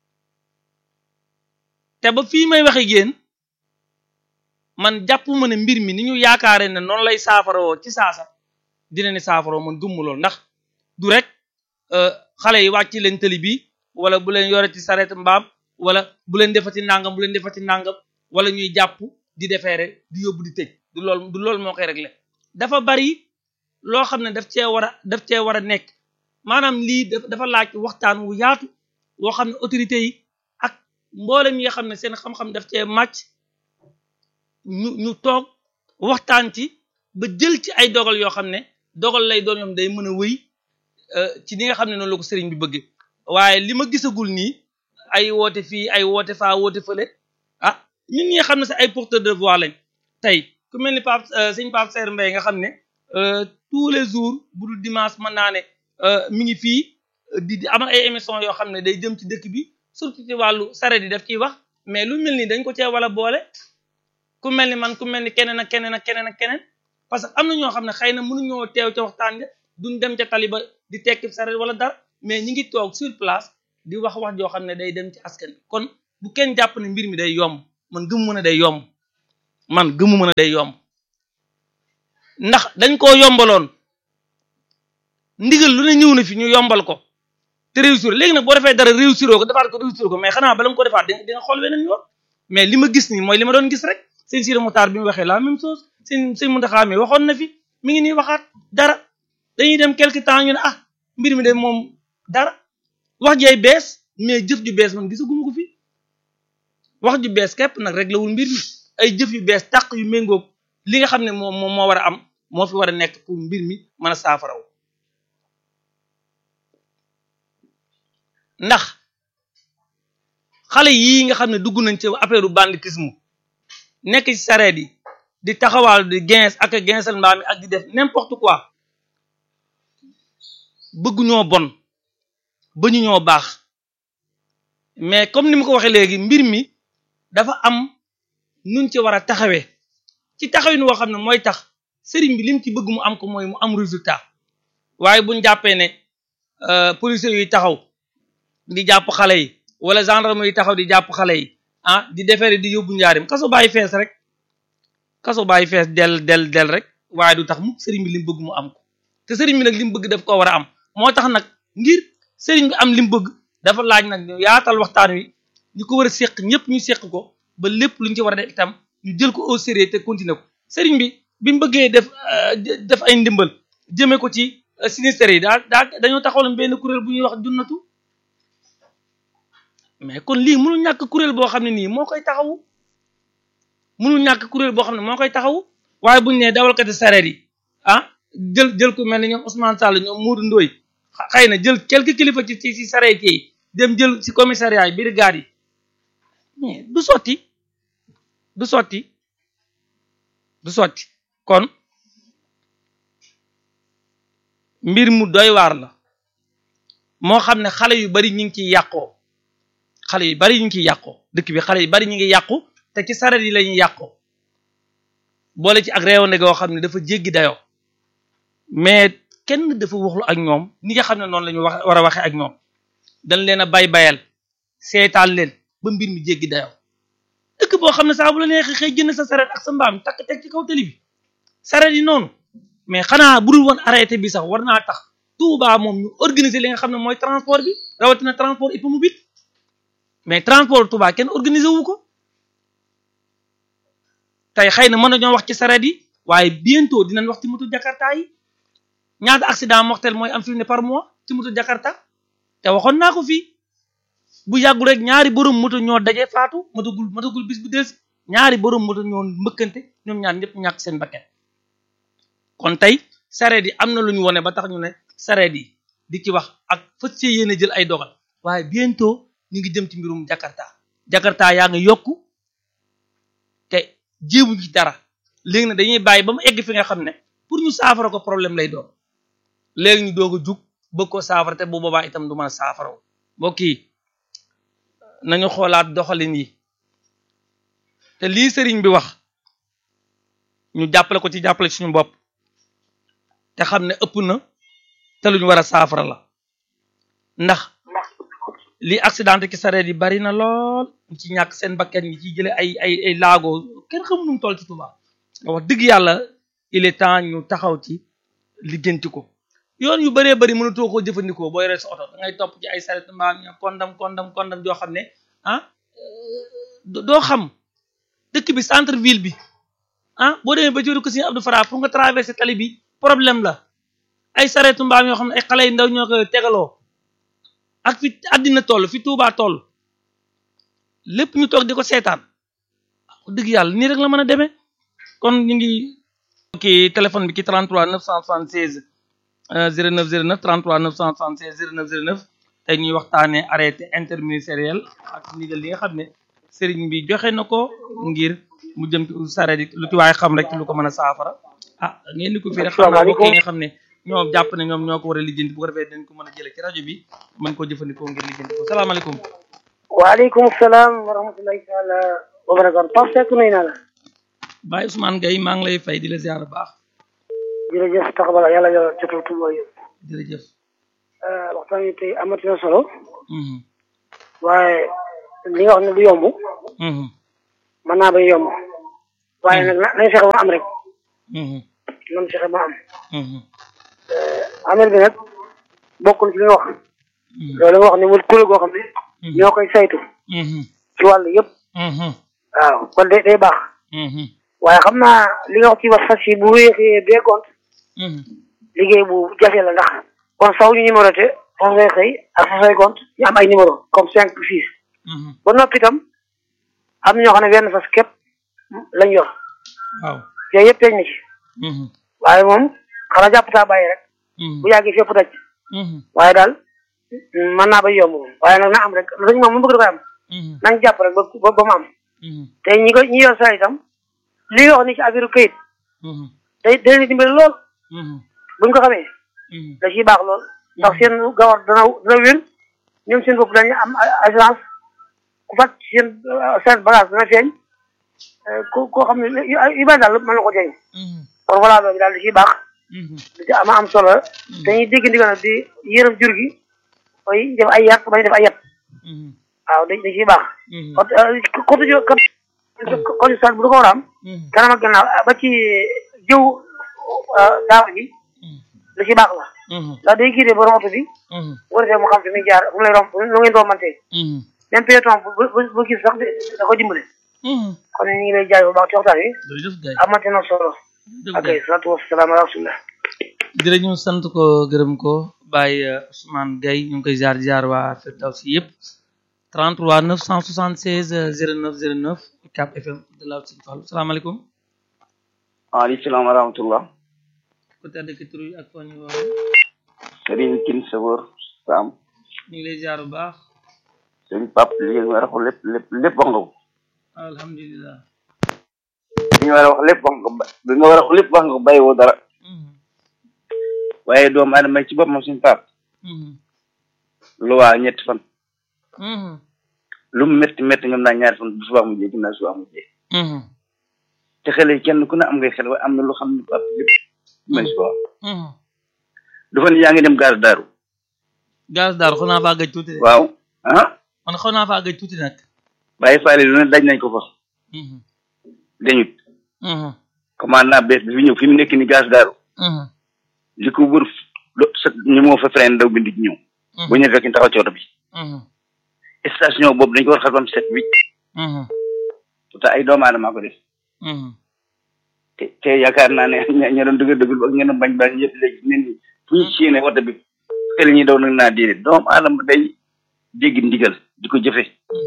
te ba fii may waxe génn man jàpp ma ne mbir mi ni ñu yaakaare ne noonu lay saafaroo ci saasa dina ni saafaroo man gëmmu lool ndax du rek xale yi wàcc leen tëli bi wala bu leen yore ci sareet mbaam wala bu leen defati nangam bu leen defati nangam wala ñuy jàpp di defeere di yóbbu di tëj du lool du loolu moo koy réglé dafa bari loo xam ne daf cee war a daf cee war a nekk maanaam lii dafa laaj waxtaan wu yaatu woo xam ne autorité yi ak mboolem yi nga xam ne seen xam-xam daf cee màcc ñu ñu toog waxtaan ci ba jël ci ay dogal yoo xam ne dogal lay doon ñoom day mën a wëy ci li nga xam ne noonu la ko sëriñ bi bëggee waaye li ma gisagul nii ay woote fii ay woote faa woote fële ah ñun ñi nga xam ne sax ay porteur de voix lañ tey ku mel ni Pape sëñ Pape Serre Mbaye nga xam ne tous les jours bu dul dimanche mën naa ne mi ngi fii di di amal ay émission yoo xam ne day jëm ci dëkk bi surtout ci wàllu saret yi daf ciy wax mais lu mel ni dañ ko cee wala boole ku mel ni man ku mel ni keneen ak keneen ak keneen ak keneen parce que am na ñoo xam ne xëy na mënuñoo teew ca waxtaan ja duñ dem ca taliba di tekki saret wala dara mais ñi ngi toog sur place di wax wax joo xam ne day dem ci askan bi kon bu kenn jàpp ne mbir mi day yomb man gëmu mën a day yomb man gëmu mën a day yomb ndax dañ koo yombaloon ndigal lu ne ñëw na fi ñu yombal ko te réussir léegi nag boo defee dara réussir ko defaat ko réussir ko mais xanaa bala nga ko defaat di nga xool weneen yoon mais li ma gis nii mooy li ma doon gis rek sëñ Sidi Mokhtar bi mu waxee la même chose sëñ sëñ Mountakha mi waxoon na fi mi ngi nii waxaat dara dañuy dem quelque temps ñu ne ah mbir mi de moom dara wax jay bees mais jëf ju bees man gisaguma ko fi wax ju bees képp nag rek la wul mbir mi ay jëf yu bees tàq yu méngoog li nga xam ne moom moom moo war a am moo fi war a nekk pour mbir mi mën a saafaraw ndax xale yii nga xam ne dugg nañ ci affaire banditisme nekk ci sareet yi di taxawaal di gens ak gensal mbaam mi ak di def n'importe quoi bëgguñoo bon bañu ñoo baax mais comme ni ma ko waxee léegi mbir mi dafa am nuñ ci war a taxawee ci taxawin woo xam ne mooy tax sëriñ bi lim ci bëgg mu am ko mooy mu am résultat waaye buñ jàppee ne policiers yuy taxaw di jàpp xale yi wala gendarme yi taxaw di jàpp xale yi ah di defere di yóbbu njaarim kaso bàyyi fees rek kaso bàyyi fees del del del rek waaye du tax mu sëriñ bi lim bëgg mu am ko te sëriñ bi nag lim bëgg daf ko war a am moo tax nag ngir sëriñ bi am lim bëgg dafa laaj nag ñu yaatal waxtaan wi ñu ko war a séq ñëpp ñu séq ko ba lépp luñ ci war a def itam ñu jël ko au sérieux te continuer ko sëriñ bi bi mu bëggee def def ay ndimbal jëmee ko ci sinistre yi daa daa dañoo taxawal benn kuréel bu ñuy wax junnatu mais kon lii mënul ñàkk kuréel boo xam ne nii moo koy taxawu mënul ñàkk kuréel boo xam ne moo koy taxawu waaye buñu nee dawalkati sareet yi ah jël jël ku mel ni ñoom Ousmane Sall ñoom Moudou Ndoye xëy na jël quelques kilifa ci ci ci sareet yi dem jël ci commissariat yi brigade yi mais du sotti du sotti du sotti kon mbir mu doy waar la moo xam ne xale yu bari ñu ngi ciy yàqoo xale yu bari ñu ngi ciy yàqoo dëkk bi xale yu bari ñu ngi yàqu te ci sareet yi la ñuy yàqoo boole ci ak réewande goo xam ne dafa jéggi dayoo mais kenn dafa waxlu ak ñoom ni nga xam ne noonu la ñu wax war a waxee ak ñoom dañ leen a bay bayal seetaan leen ba mbir mi jéggi dayoo dëkk boo xam ne saa bu la neexee xëy jënd sa sareet ak sa mbaam takk teg ci kaw tali bi sareet yi noonu mais xanaa budul woon arrêté bi sax war naa tax Touba moom ñu organiser li nga xam ne mooy transport bi rawatina transport hippomobile mais transport Touba kenn organiser wu ko tey xëy na mën nañoo wax ci sareet yi waaye bientôt dinañ wax ci moto Jakarta yi ñaata accident mortel mooy am fi ne par mois ci moto Jakarta te waxoon naa ko fii bu yàggul rek ñaari borom moto ñoo daje faatu matagul matagul bis bu des ñaari borom moto ñoo mbëkkante ñoom ñaar ñëpp ñàkk seen bakkan kon tey sareet yi am na lu ñu wone ba tax ñu ne sareet yi di ci wax ak fas see yéene jël ay dogal waaye bientôt ñu ngi jëm ci mbirum Jakarta Jakarta yaa ngi yokku te jéemuñ ci dara léegi nag dañuy bàyyi ba mu egg fi nga xam ne pour ñu saafara ko problème lay doon léegi ñu doog a jug bëgg ko saafara te bu boobaa itam du mën a saafaraw mbokk yi nañu xoolaat doxalin yi te lii sëriñ bi wax ñu jàppale ko ci jàppale suñu bopp te xam ne ëpp na te lu ñu war a saafara la ndax lii accidenté ci sareet yi bari na lool ñu ci ñàkk seen bakkan ñi ciy jële ay ay ay laago kenn xamu nu mu toll ci Touba wax dëgg yàlla il est temps ñu taxaw ci lijjanti ko yoon yu bëree bëri mënatoo koo jëfandikoo boo yoree sa oto da ngay topp ci ay sareet mbaam ña kondam kondam kondam joo xam ne ah doo xam dëkk bi centre ville bi ah boo demee ba jëru ko Serigne Abdou Fara pour nga traverser tali bi problème la ay sareetu mbaam yoo xam ne ay xale yu ndaw ñoo koy tegaloo ak fi àddina toll fi Touba toll lépp ñu toog di ko seetaan dëgg yàlla nii rek la mën a demee kon ñu ngi ki téléphone bi ki 33 976 09 09 33 976 09 09 tey ñuy waxtaanee arrêté interministériel ak ndigal li nga xam ne sëriñ bi joxe na ko ngir mu jëm ci sareet yi lu ci waaye xam rek ci lu ko mën a saafara ah ngeen di ko fii rek xam naa bokk yi nga xam ne ñoom jàpp ne ñoom ñoo ko war a lijjanti bu ko defee dañ ko mën a jëlee ci rajo bi mën koo jëfandikoo ngir lijjanti ko salaamaaleykum waaleykum salaam wa rahmatulahi taala wa barakatu Pape Seck nuyu naa la Baye Ousmane Gueye maa ngi lay fay di la ziar baax jërëjëf taxabala yàlla yàlla jotal tuba yi jërëjëf waxtaan wi tey amati na solo waaye li nga wax ne du yomb Mhm. mën naa bay yomb waaye nag na nañ fexe ba am rek Mhm. nañ fexe ba am Mhm. amel bi nag bokkul ci li nga wax Mhm. loolu nga wax ne wut kuréel goo xam ne Mhm. ñoo koy saytu Mhm. ci wàll yëpp Mhm. waaw kon day day baax Mhm. waaye xam naa li nga wax ci wax fas yi bu wéexee bee gont Mhm. liggéey bu jafe la ndax kon saw ñu numéroté fas lay xëy ak fas lay gont ñu am ay numéro comme cinq six Mhm. ba noppi itam am na ñoo xam ne benn fas képp lañ yor waaw yooyu yëpp teñ na ci Mhm. waaye moom xanaa jàpp taa bàyyi rek Mhm. bu yàggee fépp daj Mhm. waaye daal mën naa bay yomb moom waaye nag na am rek lañ moom mu bëgg da koy am Mhm. nañ jàpp rek ba ba ba mu am Mhm. te ñi ko ñi yor saa itam li nga wax ni ci affaire kayit Mhm. day day leen dimbali lool Mhm. buñ ko xamee Mhm. da ciy baax lool ndax seen gawar dana dana wér ñoom seen bopp dañu am assurance ku fat seen seen bagage dana feeñ ku koo xam ne yu yu bari daal mën na ko jëriñ Mhm. kon voilà loolu daal da ciy baax Mhm. da ci ama am solo dañuy dégg ndigal nag di yërëm jur gi mooy def ay yàq bañ def ay yat Mhm. waaw da da ciy baax Mhm. kon côté jo côté sax bu du ko war a am Mhm. kanam ak gannaaw ba ci jëw daaw ji Mhm. lu ci baax la Mhm. ndax day giidee borom oto bi Mhm. bu ko defee mu xam fi muy jaar fu mu lay romb lu ngeen rombantee Mhm. même piéton bu bu bu gis sax da ko dimbale Mhm. kon ñu ngi lay jaay bu baax ci waxtaan wi jërëjëf Gaye amate na solo jërëjëf ok Gaye salaatu wasalaam ala rasulillah jërëjëf sant ko gërëm ko Baye Ousmane Gaye ñu ngi koy jaar jaar waa Firdawsi yëpp 33 976 09 09 Cap FM de la Sine Fallou salaamaaleykum waaleykum salaam wa rahmatullah ku tedd ki tur yi ak foo ñu woo Serigne Tine Sawor Sam ñu ngi lay jaar bu baax Serigne Pape li nga war a wax lépp lépp lépp wax nga ko alhamdulilah li nga war a wax lépp wax nga ko ba li nga war a wax lépp wax nga ko bàyyiwoo dara Mhm. waaye doomu aadama ci boppam suñu Pape Mhm. lu waa ñetti fan Mhm. lu mu métti métti ngam naa ñaari fan bu subaa mujjee ginnaaw subaa mujjee Mhm. te xale yi kenn ku ne am ngay xel waaye am na lu xam ne Pape lépp may si wax Mhm. dafa ne yaa ngi dem gaar daaru gaz daal xaw naa faa gëj tuuti de waaw ah man xaw naa faa gëj tuuti nag bàyyi faale lu ne daj nañ ko fa Mhm. dañut Mhm. commandant bees bi fi ñëw fi mu nekk ni gaar daaru Mhm. li ko wër do sa ñu moo fa frein daw bind ci ñëw bu ñu fekk taxaw ci oto bi Mhm. station boobu dañ ko war a xatam set wicc Mhm. te ay doomu aadama ko def Mhm. te te yaakaar naa ne ña ña doon dëgg dëggul ak ña doon bañ bañ yëpp léegi nit ñi fu ñu séenee oto bi xel ñi daw nag naa déedéet doomu aadama day dégg ndigal di ko jëfe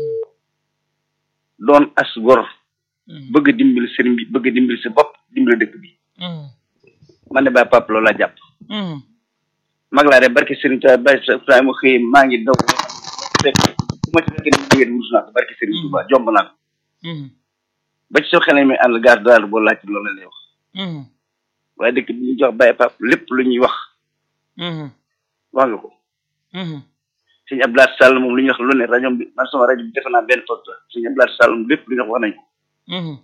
doon as gor Mhm. bëgg dimbali sëriñ bi bëgg dimbali sa bopp dimbali dëkk bi Mhm. man de ba pap loolu laa jàpp Mhm. mag laa de barke sëriñ Tuubaa bay sa saa mu xëy maa ngi daw fekk bu ma ci fekkee ni jógee wurus naa ko barke sëriñ Tuubaa jomb naa ko Mhm. ba ci soo xelee mi ànd gaar daal boo laaj loolu la lay wax Mhm. waaye dëkk bi ñu jox bàyyi pap lépp lu ñuy wax Mhm. wax nga ko Mhm. sëñ Abdoulaye Sall moom lu ñuy wax lu ne rajo bi man sama rajo bi defe naa benn poste la sëñ Abdoulaye Sall moom lépp lu ñuy wax wax nañ ko Mhm.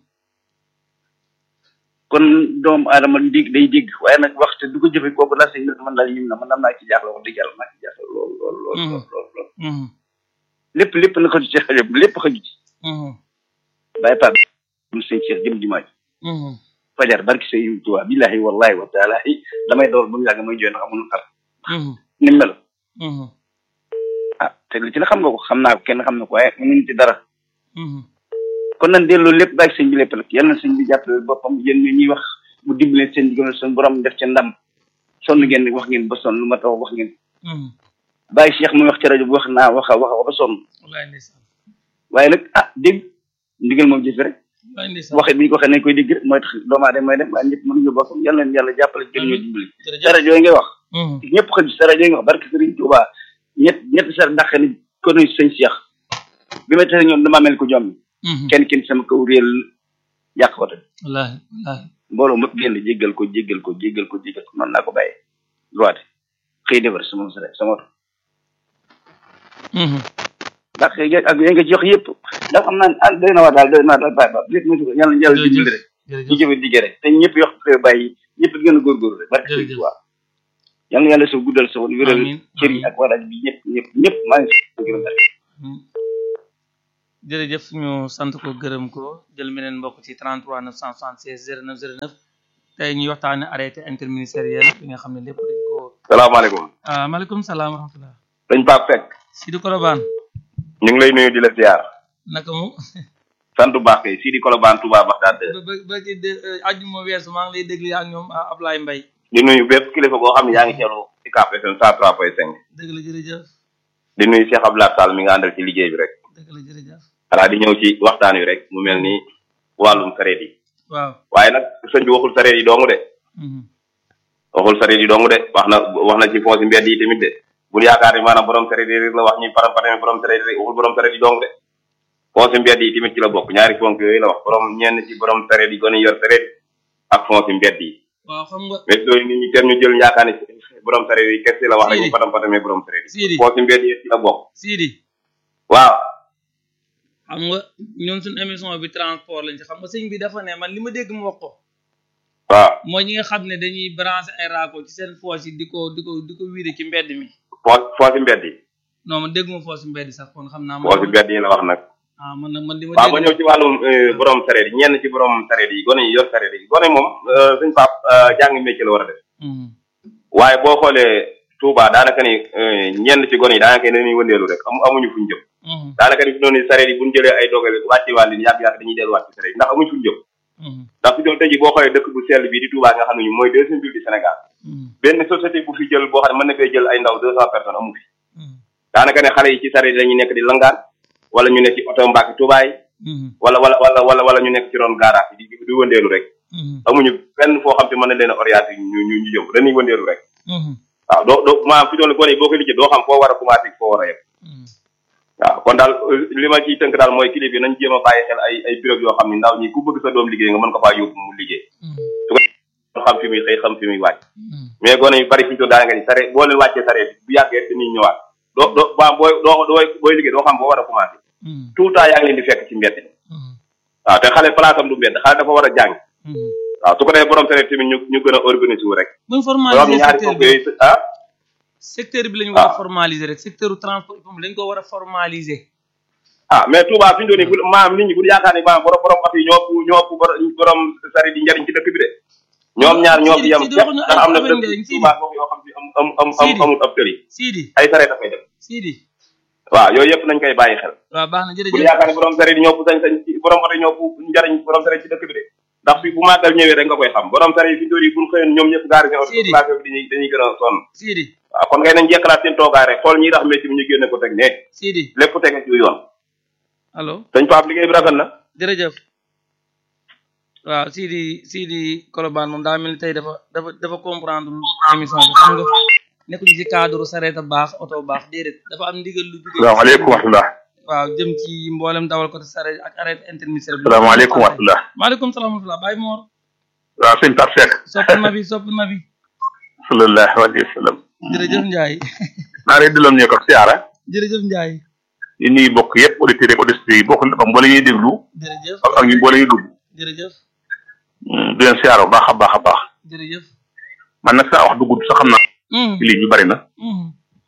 kon doomu aadama dig day dégg waaye nag waxte du ko jëfe kooku daal sëñ bi man daal yim na man am naa ci jaaxle wax dëgg yàlla naa ci jaaxle lool lool lool lool lool lool Mhm. lépp lépp na xaju ci rajo bi lépp xaju ci Mhm. bàyyi pap mu sëñ Cheikh jëm dimaaj Mhm. fajar barki sëñ Tuubaa billahi wallahi wa taalahi damay door ba mu yàgg may jooy ndax amul xar Mhm. ni mu mel Mhm. ah te li ci la xam nga ko xam naa ko kenn xam na ko waaye mënuñ ci dara Mhm. kon nan delloo lépp bàyyi sëñ bi lépp nag yal na sëñ bi jàppale boppam yéen ñi ñuy wax mu dimbalee seen diggante seen borom def ca ndam sonn ngeen wax ngeen ba sonn lu ma tax wax ngeen Mhm. bàyyi Cheikh muy wax ci rajo bi wax naa wax a wax a ba sonn wallaay ndeysaan waaye nag ah dégg ndigal moom jëfe rek wallaay ndeysaan waxe bi ñu ko waxee nañ koy dégg rek mooy tax doomu aadama mooy dem waaye ñëpp mënuñu boppam yal na leen yàlla jàppale gën ñoo dimbali jërëjëf sa rajo yi ngay wax Mhm. ñëpp xëj sa rajo yi nga wax barke Sëriñ Tuubaa ñett ñett sa dàq ni ko nuy sëñ Cheikh bi ma tase ñoom damaa mel ko jom Mhm. kenn kenn sama kaw réel yàq ko tamit wallaahi wallaahi mbooloo mëpp génn jéggal ko jéggal ko jéggal ko jéggal ko noonu naa ko bàyyee droite xëy defar sama sa sama oto Mhm. ndax yéen ak yéen nga ci wax yëpp ndax xam naa ne ah doy na waa daal doy na waa daal bàyyi ba lépp mu ko yàlla yàlla dimbali rek ñu jërëjëf jëfe liggéey rek te ñëpp yox ko bàyyi ñëpp gën a góorgóorlu rek barke sëñ Jërëjëf. Tuubaa yàlla yàlla soo guddal sa woon wéral Amiin, cër yi amiin. ak waraaj bi ñëpp ñëpp ñëpp maa ngi si gërëm rek Mhm. jërëjëf ñu sant ko gërëm ko jël meneen mbokk ci 33 976 09 09 tey ñuy waxtaane arrêté interministériel bi nga xam ne lépp dañ ko salaamaaleykum ah maaleykum salaam wa rahmatullah dañ Pape Seck Sidi Kolobaan ñu ngi lay nuyu di la ziar naka mu sant bu baax kay Sidi Kolobaan Touba Bagdad ba ba ba ci de ajjuma weesu maa ngi lay déglu ak ñoom ah, Ablaye Mbaye di nuyu bépp kilifa boo xam ne yaa ngi teewlu ci Cap FM 103.5 dëgg la jërëjëf di nuyu Cheikh Abdoulaye Sall mi nga àndal ci liggéey bi rek dëgg la jërëjëf voilà di ñëw ci waxtaan wi rek mu mel ni wàllum sareet yi waaw waaye nag sëñ bi waxul sareet yi dong de mhm, waxul sareet yi dong de wax na wax na ci foosi mbedd yi tamit de bul yaakaar ni maanaam borom sareet yi rek la wax ñuy param parame borom sareet yi rek waxul borom sareet yi dong de foosi mbedd yi tamit ci la bokk ñaari fonk yooyu la wax borom ñenn ci borom sareet yi gone yor sareet ak foosi mbedd yi waaw xam nga mais yooyu nit ñi tem ñu jël yaakaar ni borom sareet yi kese la wax rek Sidi. ñu param parame borom sareet Sidi. yi foosi mbedd yi ci la bokk Sidi waaw xam nga ñun suñu émission bi transport lañ ci xam nga sëñ bi dafa ne man li ma dégg mu wax ko waaw mooy ñi nga xam ne dañuy branché ay raakool ci seen foos yi di ko di ko di ko wiide ci mbedd mi foo foosi mbedd yi non man dégguma foos mbedd sax kon xam naa foosi mbedd yi la wax nag ah man nag man li ma waaw ma dégg ñëw ci wàllum euh, borom sareet yi ñenn ci borom sareet yi gone yi yor sareet yi gone moom euh, suñ pap euh, jàng métier la war a def Mhm, waaye boo xoolee Touba daanaka ni euh, ñenn ci gone yi daanaka ni dañuy wëndeelu rek amu amuñu fuñ jëm mhm, daanaka ni fi noonu sareet yi buñ jëlee ay dogal wàcci wàll ni yàgg-yàgg dañuy delluwaat ci sareet yi ndax amuñu fuñ jëm mhm, ndax fi doon tey ji boo xoolee dëkk bu sell bii di Touba nga xam ne ñu mooy deuxième ville du Sénégal mhm, benn société bu fi jël boo xam ne mën na fee jël ay ndaw deux cent personnes amu fi mhm, daanaka ne xale yi ci sareet yi lañuy nekk di langaan wala ñu nekk ci oto mbaaki Touba yi mhm, wala wala wala wala wala ñu nekk ci ron garage yi di di wëndeelu rek mhm, amuñu fenn foo xam te mën na leen a orienté ñu ñu ñu jëm dañuy wëndeelu rek mhm, waaw doo doo maanaam fi doon gone yi boo ko liggéey doo xam foo war a commencé foo war a yem mhm. waaw kon daal euh, li ma ciy tënk daal mooy kilifa yi nañ jéem a bàyyi xel ay ay bureau yoo xam ni ndaw ñi ku bëgg sa doom liggéey nga mën ko faa yóbbu mu liggéey Mhm, xam fi muy xëy xam fi muy wàcc mhm, mais gone yu bari fi ñu toll daanaka ni sare boo leen wàccee sare bu yàggee dañuy ñëwaat doo doo waa booy doo doo booy liggéey doo xam foo war a commencé mhm, tout le temps yaa ngi leen di fekk ci mbedd mi mhm, waaw te xale place am du mbedd xale dafa war a jàng mhm. waaw su ko defee borom sare tamit ñu ñu gën a organiser wu rek buñ loo xam formaliser ne ñaari secteur foofu bi yooyu ah secteur bi lañu war a Ah. formaliser rek secteur transport dañ ko war a formaliser ah mais Touba fi ñu doon nii bu maam nit ñi bu yaakaar ni maam borom borom oto yi ñoo ëpp ñoo ëpp borom borom sari di njariñ ci dëkk bi de ñoom ñaar ñoo fi yem Sidi, képp waxuñu ndax am na ay dëkk njariñ, Sidi. Touba foofu yoo xam ne am am am am Sidi. amul ab tëri Sidi ay sare dafay dem Sidi waaw yooyu yëpp nañ koy bàyyi xel waaw baax na bu jërëjëf yaakaar ni borom sari di ñoo ëpp sañ-sañ ci borom oto yi ñoo ëpp njariñ borom sari ci dëkk bi de ndax fi bu màggal ñëwee rek nga koy xam borom sari yi fi ñu doon yi buñ xëyoon ñoom ñëpp gaari seen oto Sidi. place bi dañuy dañuy gën a sonn Sidi waaw kon ngay nañ jekkalaat seen toogaay rek xool ñiy tax métier bi ñu génne ko teg ne Sidi lépp tege ci yoon allo dañ Pape liggéey bi rafet na jërëjëf waaw Sidi Sidi Kolobane moom daa mel ni tey dafa dafa dafa comprendre émission bi xam nga nekkuñu ci cadre sareet a baax oto baax déedéet dafa am ndigal lu jóge salaamaaleykum wa rahmatulah. waaw jëm ci mboolem dawal ko sareet ak arrêté interministériel bi salaamaaleykum wa rahmatulah. maaleykum salaam wa rahmatulah Baye Mor waaw sëñ Pape Seck. sopp na bi sopp na bi sallallahu alayhi wa sallam. jërëjëf Ndiaye naa lay delloo ñu ko siyaara. jërëjëf Ndiaye yi ñuy bokk yëpp auditeurs ak auditrices yi bokk na mboole ñuy déglu jërëjëf ak ak ñu mboole ñuy dugg. jërëjëf di leen siyaara bu baax a baax a baax. jërëjëf man nag saa wax du gudd sax xam naa Mhm, ci lii ñu bari na. mhm,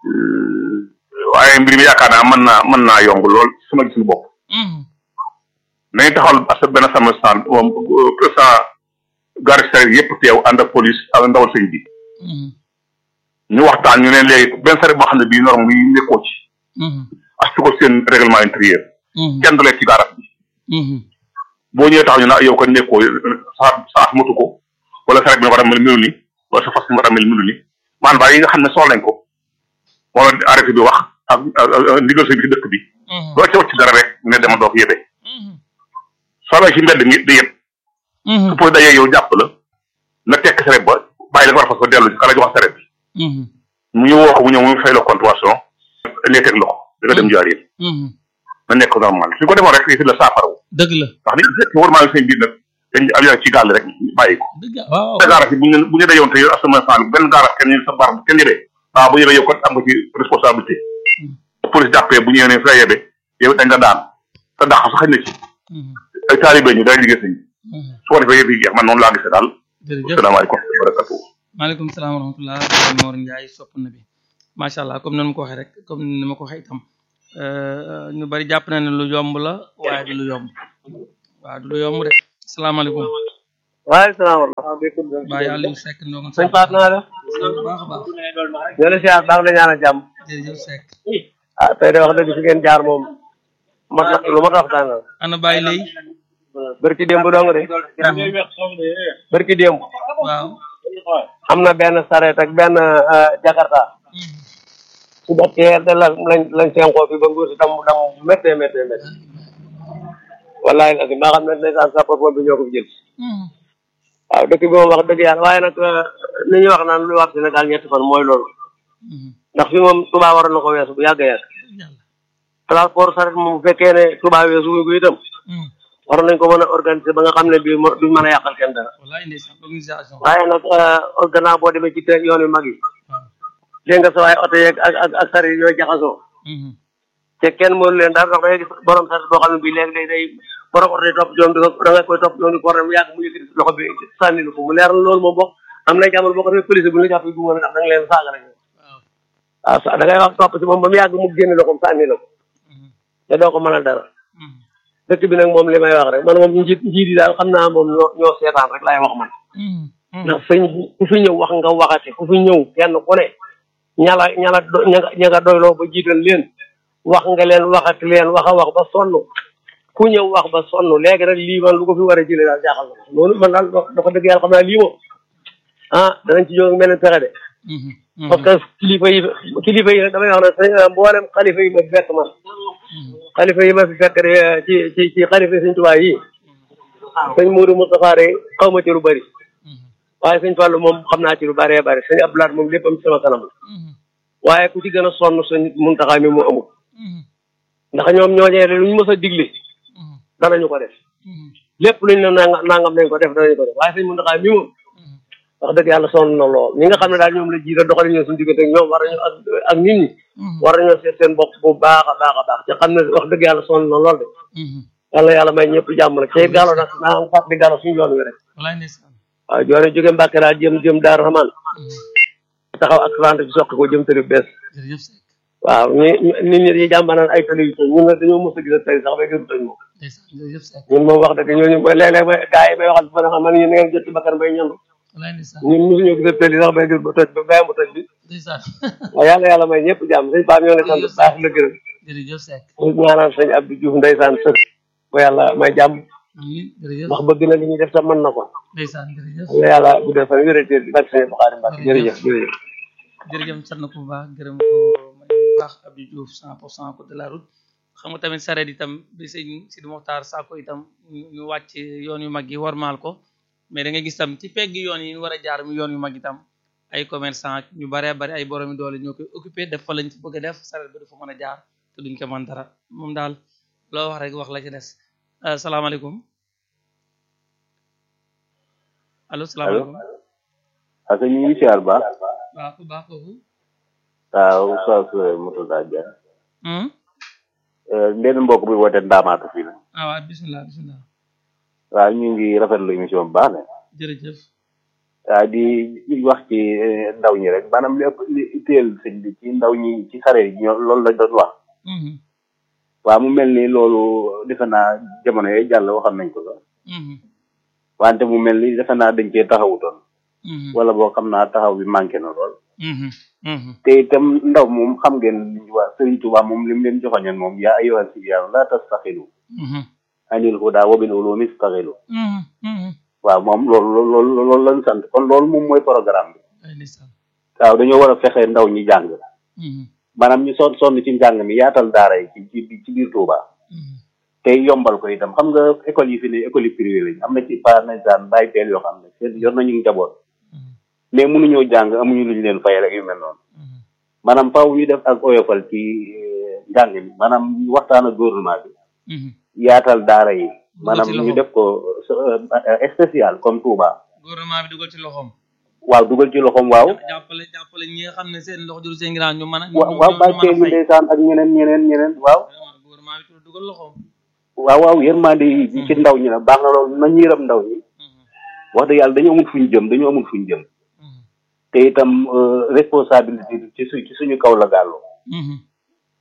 waaye mbir mi yaakaar naa mën naa mën naa yomb lool sama gis bopp. mhm, nañu taxawal parce que benn sama stand moom président gare sareet yëpp teew ànd ak police ak ndawal sëñ bi. mhm, ñu waxtaan ñu ne léegi benn sareet boo xam ne bii norme yi nekkoo ci. mhm, ak su ko seen règlement intérieur. mhm, kenn du lekk ci garage bi. mhm, boo ñëwee taxaw ñu ne yow ko nekkoo saa saa matu ko wala saret bi nga war a mel melu ni wala sa fas bi nga war a mel melu ni maanaam daal yi nga xam ne soxla nañ ko wala arrêté bi wax ak ak ndigal sa bi ci dëkk bi mhm, doo ca wacc dara rek ne dama doo ko yëbee mhm, soo amee ci mbedd mi di yëpp mhm, su poy dajee yow jàpp la nga tekk saret ba bàyyi la nga war a fas ba dellu ci kala jox saret bi mhm, mu ñu woo ko mu ñëw mu fay la contravention lay teg loxo da nga dem jaar yéen mhm. na nekk normal suñ ko defoon rek fi la saafarawu dëgg la ndax nit ñi war maa seen biir nag dañ am ci gàll rek bàyyi ko dëgg la waaw te gaaraas yi bu ñu bu ñu dayoon te yow asama sal benn gaaraas kenn ñu sa bar kenn yebee waaw bu yebee yow kon am nga ci responsabilité police jàppee bu ñëwee ne fi la yebee yow dañ nga daan te dàq sax xëy na ci Mhm, ay taalibe ñu day liggéey sëñ mhm. su ko defee yëpp yi jeex man noonu laa gisee daal jërëjëf asalaamaaleykum wa barakatuh maaleykum salaam wa rahmatullah Baye Mor Ndiaye sopp na bi macha allah comme nan ma ko waxee rek comme ni ma ko waxee itam euh, ñu bari jàpp na ne lu yomb la waaye du lu yomb waaw du lu yomb de salaamaaleykum waaleykum salaam wa rahmatulah. Baye Aliou Seck ndongo sëñ Pape naa def. bu baax a baax ñoo la siyaar baax la ñaanal jàmm. jërëjëf Seck ah tey de wax dëgg fi ngeen jaar moom. mat na lu mat a waxtaan la. ana Baye lay barki démb dong de. barki démb. waaw am na benn sareet ak benn jakarta. su bokkee de la lañ lañ senkoo fi ba nguur si dam dam méttee méttee méttee. wallahi nag maa xam ne ndeysaan sapeur pompier bi ñoo ko fi jël. waaw dëkk bi moom wax dëgg yàlla waaye nag li ñuy wax naan lu wax Sénégal ñetti fan mooy loolu. ndax fi moom Touba waroon na ko weesu bu yàgg a yàgg. transport saret moom bu fekkee ne Touba weesu wuñ ko itam. waroon nañ ko mën a organiser ba nga xam ne bii mo- duñ mën a yàqal kenn dara. wallaay ndeysaan organisation waaye nag gannaaw boo demee ci te yoon yu mag yi. waaw dégg nga sa waaye oto yeeg ak ak ak saret yooyu jaxasoo. te kenn mënu leen dara ndax da ngay gis borom saret boo xam ne bii léegi day day borom oto yi topp joom di ko da nga koy topp joom di ko war a mu yàgg mu yëkkati loxo bi sànni la ko mu leer na loolu moom bokk am na jamono boo ko defee police bu ñu la jàppee bu mën a ndax da nga leen saaga rek waaw waaw sa da ngay wax topp si moom ba mu yàgg mu génne loxoom sànni la ko te doo ko mënal dara dëkk bi nag moom li may wax rek man moom njiit njiit yi daal xam naa moom ñoo ñoo seetaan rek laay wax man ndax sëñ bi ku fi ñëw wax nga waxati ku fi ñëw kenn ku ne ñala ñala do ña nga ña nga doyloo ba jiital leen wax nga leen waxati leen wax a wax ba sonn ku ñëw wax ba sonn léegi nag lii man lu ko fi war a jëlee daal jaaxal na ma loolu man daal dafa dëgg yàlla xam naa lii moom ah danañ ci jóg mel ni pexe de parce que kilifa yi kilifa yi nag damay wax ne sëñ mboolem xalifa yi ma fi fekk man xalifa yi ma fi fekk de ci ci ci xalifa yi sëñ Tuubaa yi sëñ Mourou Moustapha de xaw ma ci lu bëri waaye sëñ Fallou moom xam naa ci lu bëree bëri sëñ Abdoulaye moom léppam ci sama kanam la waaye ku ci gën a sonn sëñ Muntaxa mi mu amul ndax ñoom ñooñee lu ñu mës a digle danañu ko def lépp luñ ne nanga nangam nañ ko def danañu ko def waaye sëñ Muntaxa mi moom wax dëgg yàlla sonn na lool ñi nga xam ne daal ñoom la jiite doxali ñoo suñu diggante ak ñoom war nañu ak ak nit ñi war nañoo seet seen bopp bu baax a baax a baax te xam ne wax dëgg yàlla sonn na lool de yàlla yàlla may ñëpp jàmm nag te gàllo nag naa am fàttali gàllo suñu yoon wi rek wallaay ndeysaan waaw joone jóge Mbàkke daal jëm jëm Daaru Rahman taxaw ak trente bi soqi ko jëm tëri bees jërëjëf Seck waaw ñi nit ñi dañuy jàmbanaan ay tëli yu tëj ñun nag dañoo mos a gis a tëli sax ba gënu tëj moom ndeysaan jërëjëf Seck ñun moom wax dëgg ñooñu léeg-léeg ba gars yi may waxal ba nga xam man yéen ngeen jot ci bakkan bay ñandu wallaay ndeysaan ñun mosuñoo gis a tëli sax bay gën ba tëj ba bàyyi mu tëj bi ndeysaan waaw yàlla yàlla may ñëpp jàmm sëñ Pape ñoo ngi sant bu baax la gërëm jërëjëf Seck ñu ñaanal sëñ Abdou Diouf ndeysaan sëf ba yàlla may jàmm amiin jërëjëf ndax bëgg na li ñuy def sax mën na ko ndeysaan jërëjëf yàlla yàlla guddal fan wérété bi barke sëñ Buxaari Mbàkke jërëjëf jërëjëf jërëjëf sant na ko bu baax gërëm ko may bu baax Abdou Diouf cent pour cent code de la route xam nga tamit sareet itam bi sëñ Sidi Moxtaar Sako itam ñu ñu wàcc yoon yu mag yi warmaal ko mais da nga gis tam ci pegg yoon yi ñu war a jaar mu yoon yu mag itam ay commerçant ak ñu baree bari ay boromi doole ñoo koy occupé def fa lañ ci bëgg a def sareet ba du fa mën a jaar te duñ ko mën dara moom daal loo wax rek wax la ci des salaamaaleykum allo salaamaaleykum ak ñu ngi siyaar baax waaw ku baax kooku waaw Oustaz Murtada Dia hmm benn mbokk bi woote ndaamaatu fii la ah waaw bismillah bismillah waaw ñu ngi rafetlu émission bu baax ne jërëjëf waaw di di wax ci ndaw ñi rek maanaam li ëpp li itteel sëñ bi ci ndaw ñi ci sare yi ñoo loolu lañ doon wax mhm waaw mu mel ni loolu defe naa jamono yooyu jàll waxoon nañ ko sax mhm wante mu mel ni defe naa dañ cee taxawutoon mhm wala boo xam naa taxaw bi manqué na lool mhm mhm te itam ndaw moom xam ngeen li ñu wax Sëriñ Tuubaa moom li mu leen joxoñoon moom yaa ayyuhal sibyaanu laa tastaxilu mhm anil hudaa wa bil ulumi istaxilu mhm mhm waaw moom loolu loolu loolu lañ sant kon loolu moom mooy programme bi ay ndeysaan waaw dañoo war a fexe ndaw ñi jàng mhm maanaam ñu sonn sonn ci njàng mi yaatal daara yi ci ci ci biir Touba mhm te yombal ko itam xam nga école yi fi ne école yi privé lañ am na ci par exemple bàyyi teel yoo xam ne seen yor nañu njaboot mhm mais mënuñoo jàng amuñu luñ leen fayal ak yu mel noonu mhm maanaam faaw ñu def ak oyofal ci eh, njàng mi maanaam ñu waxtaan ak gouvernement bi mhm yaatal daara yi Dugal maanaam ci ñu loxo. def ko eh, spécial comme Touba gouvernement bi dugal ci loxoom waaw dugal ci loxoom waaw jàppale jàppale ñi nga xam ne seen loxo juru seen ginnaaw ñu mën a ñu wa- ñu waaw ñu bàyyi mën a teel yi fay ndeysaan ak ñeneen ñeneen ñeneen waaw vraiment gouvernement bi ci dugal loxoom waaw waaw yërmande yi ci ndaw ñi la baax na loolu nañ yërëm ndaw ñi mhm wax dëgg yàlla dañu amul fuñ jëm dañu amul fuñ jëm mhm te itam euh, responsabilité bi ci su ci suñu kaw la gàllu mhm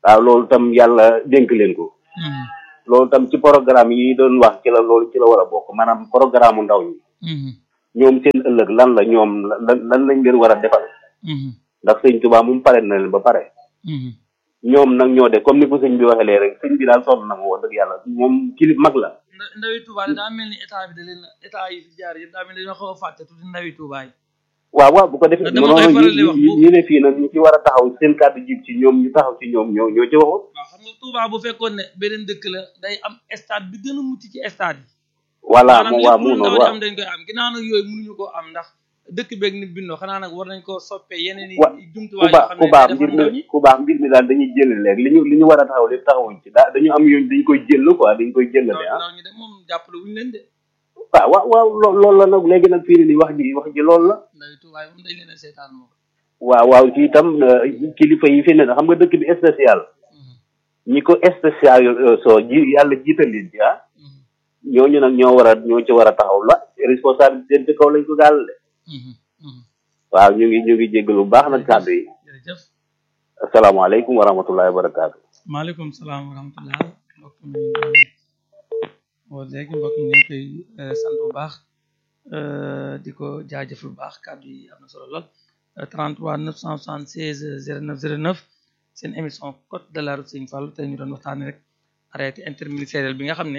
waaw loolu tam yàlla dénk leen ko loolu tam ci programme yi doon wax ci la loolu ci la war a bokk maanaam programme ndaw ñi ñoom seen ëllëg lan la ñoom lan lan lañ leen war a defal ndax sëñ Tuubaa moom pare na leen ba pare ñoom nag ñoo de comme ni ko sëñ bi waxee lee rek sëñ bi daal sonn na ma wax dëgg yàlla moom kilif mag la ndawi Touba daa mel ni état bi da leen état yi fi jaar yëpp daa mel ni dañoo xaw a fàtte tuuti ndawi Touba yi waaw waaw bu ko defee dama koy noonu faral di wax bu- ñi ne fii nag ñu ci war a taxaw seen kàddu jib ci ñoom ñu taxaw ci ñoom ñoo ñoo ci waxut waaw xam nga Touba bu fekkoon ne beneen dëkk la day am stade bi gën a mucc ci stade yi voilà maanaam moom waa lépp mu lu noonu ndaw di waaw am dañ koy am ginnaaw nag yooyu mënuñu koo am ndax dëkk beeg ni bindoo xanaa nag war nañ koo soppee yeneen i wa ku jumtuwaay yoo baax xam ku ne baax day mbir defar ndaw mi ñi ku baax mbir mi daal dañuy jël léegi li ñu li ñu war a taxaw lépp taxawuñ ci daa dañu am yooyu dañ koy jël quoi dañ koy jëlale ndaw ah ndaw ñi de moom jàppale wuñu leen de waaw waaw waaw loo- loolu la nag léegi nag fii ni nii wax ji wax ji loolu la ndawi Touba yi moom dañ leen a seetaan moom waaw waaw ci itam euh, kilifa yi fi ne xam nga dëkk bi spécial ñi ko spécial euh, soo ji yàlla jiital leen ci ah ñooñu nag ñoo war a ñoo ci war a taxaw la responsabilité ci kaw lañ ko gàll de waaw ñu ngi ñu ngi jéggalu bu baax nag kàddu yi jërëjëf asalaamaaleykum wa rahmatullahi wa barakaatu maaleykum salaam wa rahmatullah mbokk mi woo léegi mbokk mi ñu ngi koy eh, sant bu baax eh, di ko jaajëfal bu baax kàddu yi am na solo lool Eh, 33 976 09 09 seen émission code de la route Sëñ Fallu tey ñu doon waxtaanee rek arrêté interministériel bi nga xam ne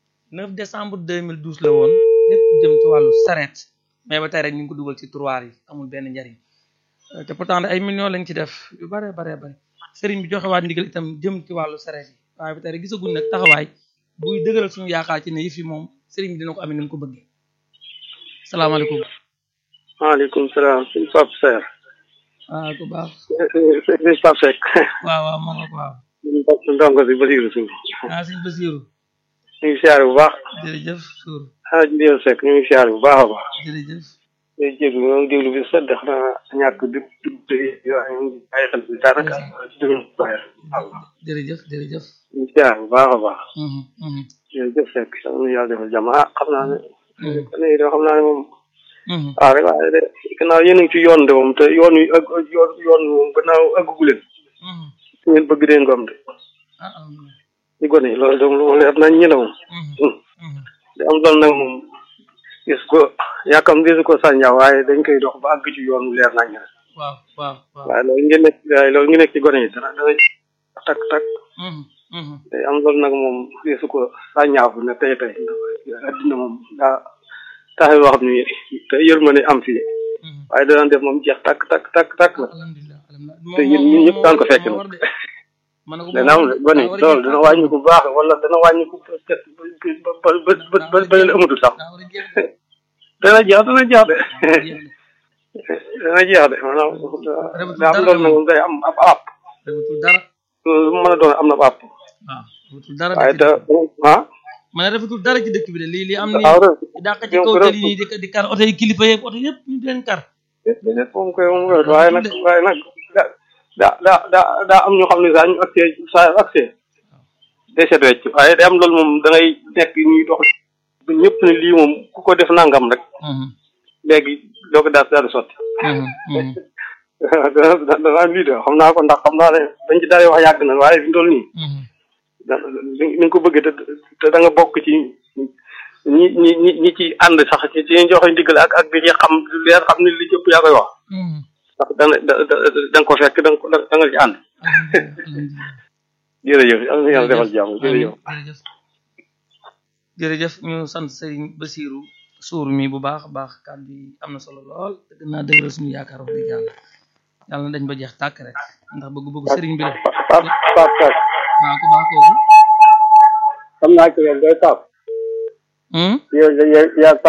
9 décembre 2012 la woon lépp jëm ci wàllu sareet mais ba tey rek ñu ngi ko dugal ci tiroir yi amul benn njariñ Eh, te pourtant ay millions lañ ci def yu bare bare bare sëriñ bi joxe waat ndigal itam jëm ci wàllu sareet yi waaye ba tey rek gisaguñ nag taxawaay buy dëgëral suñu yaakaar ci ne yëf yi moom sëriñ bi dina ko amee ni mu ko bëggee salaamaaleykum maaleykum salaam suñ Pape Seck ah ku baax suñ Pape Seck waaw waaw moo nga ko waaw ndongo si Basiru Suur ah sëñ Basiiru ñu ngi siyaare bu baax jërëjëf suur xanaa Ndiol Seck ñu ngi siyaare bu baax a baax jërëjëf day jéglu ñoo ngi déglu bi sedd xanaa ñàkk di di ay xel bi daanaka déglu baax jërëjëf jërëjëf ñu ngi siyaare bu baax a baax Mhm, mhm, jërëjëf Seck yal na yàlla defal jàmm ah xam naa ne mhm, kon de xam naa ne moom mhm. waaw rek waaye de gannaaw yéen a ngi ci yoon de moom te yoon wi ak yoon yoon wi moom gannaaw àggagu leen Mhm. su ngeen bëgg deen ko am de ah alhamdulilah. ci gone yi loolu de moom leer nañ ñi la moom Mhm, mhm. di am doon nag moom gis ko yàkkam gisu ko sànjaa waaye dañ koy dox ba àgg ci yoon wu leer nañ rek waaw waaw waaw waaye loolu ngeen nekk waaye loolu ngi nekk ci gone yi dana dana tak tak Mhm, mhm. day am loolu nag moom gisu ko sànjaafu ne tey tey addina moom daa taxe yoo xam ni te yërmande am fii Mhm. waaye dana def moom jeex takk takk takk takk la alhamdulilah alhamdulilah te yéen ñun ñëpp daan ko fekk moo nag. war de ma ne ko dana am gone yi loolu dana wàññi ko bu baax wala dana wàññi ko ba ba ba ba ba ba leen amatul sax daa war a jeex de dana jeex dana jeex de jeex de dana jeex de maanaam daa am loolu nag moom day am ab app rafetul dara lu mu mën a doon am na ab app waaw rafetul dara waaye dëkk te bi ah ma ne rafetul dara ci dëkk bi de lii lii am ni waaw rek dàq ci yow kaw rek- tali nii di di kar oto yi kilifa yeeg oto yëpp ñu di leen kar déedéet moom koy moom koy waaye nag waaye nag da da da da daa am ñoo xam ne saa ñu accès saa accès day set wecc waaye day am loolu moom da ngay nekk ñuy dox ba ñëpp ne lii moom ku ko def nangam rek Mhm, léegi doo ko daal daal di sotti mhm, mhm, dana dana am lii de xam naa ko ndax xam naa ne dañ ci daal wax yàgg na waaye fi mu toll nii mhm. da ni nga ko bëggee te te da nga bokk ci ñi ñi ñi ñi ci ànd sax ci ci joxe ndigal ak ak di ci xam leer xam ne li jëpp yaa koy wax Mhm. ndax dana da da da nga ko fekk da nga ko da nga ci ànd alhamdulilah jërëjëf yàlla na yàlla defal jàmm jërëjëf jërëjëf jërëjëf ñu sant Serigne Basiru suur mi bu baax a baax kàddu yi am na solo lool te gën naa dëgëral suñu yaakaar wax dëgg yàlla yàlla na dañ ba jeex tàkk rek ndax bëgg-bëggu Serigne bi la Pape Pape Seck waaw ku baax kooku xam naa ko yow day Pape Hmm? yow yow yaa